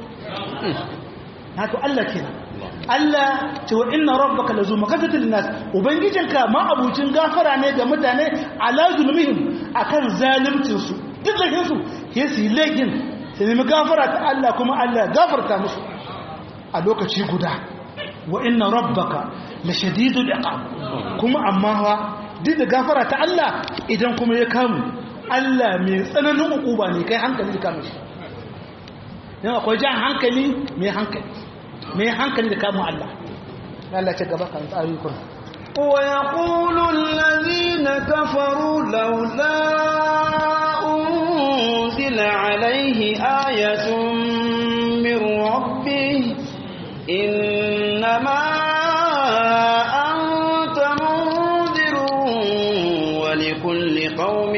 haka Allah kenan Allah ce wa inna rabbaka lazu makasatil nas ubangijinka ma abucin gafara ne ga mutane ala zulmihim akan zalimcin su duk laifin su ke su laifin sai nemi gafara ta Allah kuma Allah gafarta musu a lokaci guda wa inna rabbaka la shadidul iqab kuma amma duk da gafara ta Allah idan kuma ya kamu Allah mai tsananin ukuba ne kai hankali da kama shi yau akwai jan hankali mai hankali mai hankali da kama Allah Allah ce gaba kan tsari kun ويقول الذين كفروا لولا أنزل عليه آية من ربه إنما أنت منذر ولكل قوم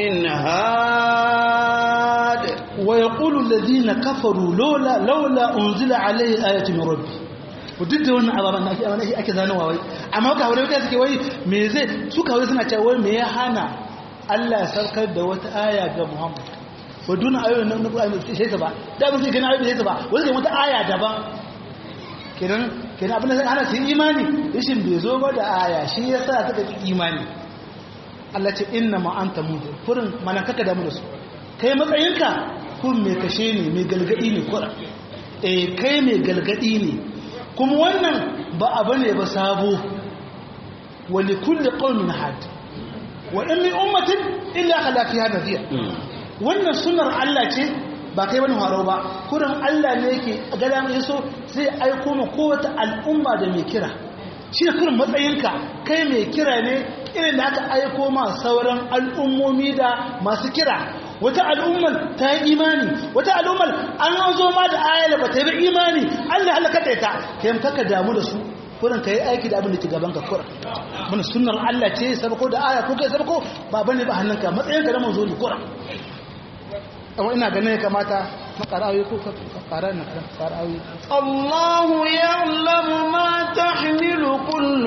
هاد ويقول الذين كفروا لولا لولا أنزل عليه آية من ربه duk da wannan ababen na ake ake zanowa wai amma ka haure kai suke wai me zai su ka suna cewa wai me ya hana Allah ya saukar da wata aya ga Muhammad wa duna ayoyin nan Qur'ani ba sai ta ba da ba sai kana ayoyi sai ta ba wai sai wata aya daban kenan kenan abin da sai hana su imani rashin bai zo ba da aya shi yasa suka ki imani Allah ce inna ma anta mudir kurin mana kaka damu da su kai matsayinka kun mai kashe ne mai galgadi ne kura eh kai mai galgadi ne kuma wannan ba abu ne ba sabo wa li kulli qaumin had wa in min ummatin illa khala fiha nadhir wannan sunnar Allah ce ba kai bane haro ba kurin Allah ne yake gada mai so sai aiko mu kowace al'umma da mai kira shi ne kurin matsayinka kai mai kira ne irin da aka aiko ma sauran al'ummomi da masu kira wata al'ummar ta yi imani wata al'ummar an zo ma da ayar ba ta yi imani Allah halaka ta ita kai kaka damu da su kurin ka yi aiki da abin da ke gaban ka kurin mana sunnar Allah ce sabako da aya ko kai sabako ba bane ba hannunka matsayinka da manzo ne kurin amma ina ganin ya kamata makarawi ko ka kara na karawi الله يعلم ما تحمل كل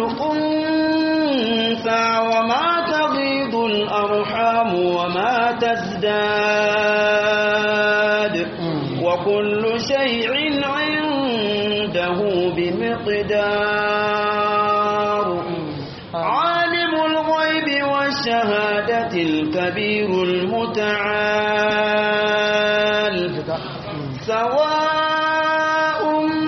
أنثى وما تغيض الأرحام وما تزداد وكل شيء عنده بمقدار عالم الغيب والشهادة الكبير المتعال سواء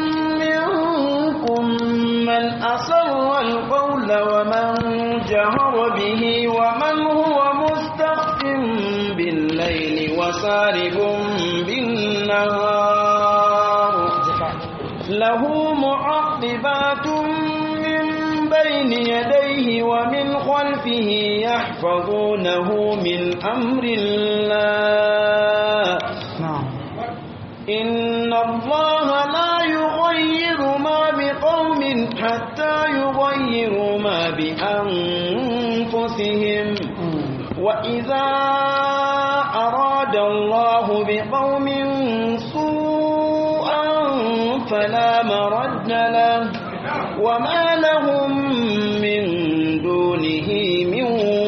منكم من أسر القول ومن جهر به ومن هو مستخف بالليل وسارب بالنهار له معقبات من بين يديه ومن خلفه يحفظونه من أمر الله na'am إن الله لا يغير ما بقوم حتى يغيروا ما بأنفسهم وإذا أراد الله بقوم سوءا فلا مرد له وما لهم من دونه من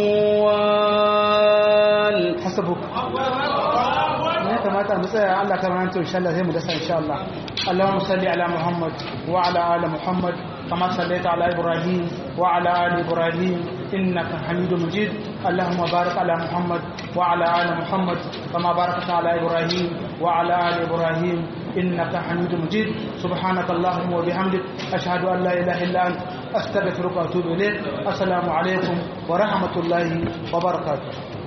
وال hasabuk ne kamata mu tsaya Allah ka ranto insha Allah sai mu dasa insha Allah Allahumma salli ala Muhammad wa ala ali Muhammad kama sallaita ala Ibrahim wa ala ali Ibrahim innaka Hamidum Majid Allahumma barik ala Muhammad wa ala ali Muhammad kama barakta ala Ibrahim wa ala ali Ibrahim innaka Hamidum Majid subhanaka Allahumma wa bihamdik ashhadu an la ilaha illa anta astaghfiruka wa atubu ilayk assalamu alaikum wa rahmatullahi wa barakatuh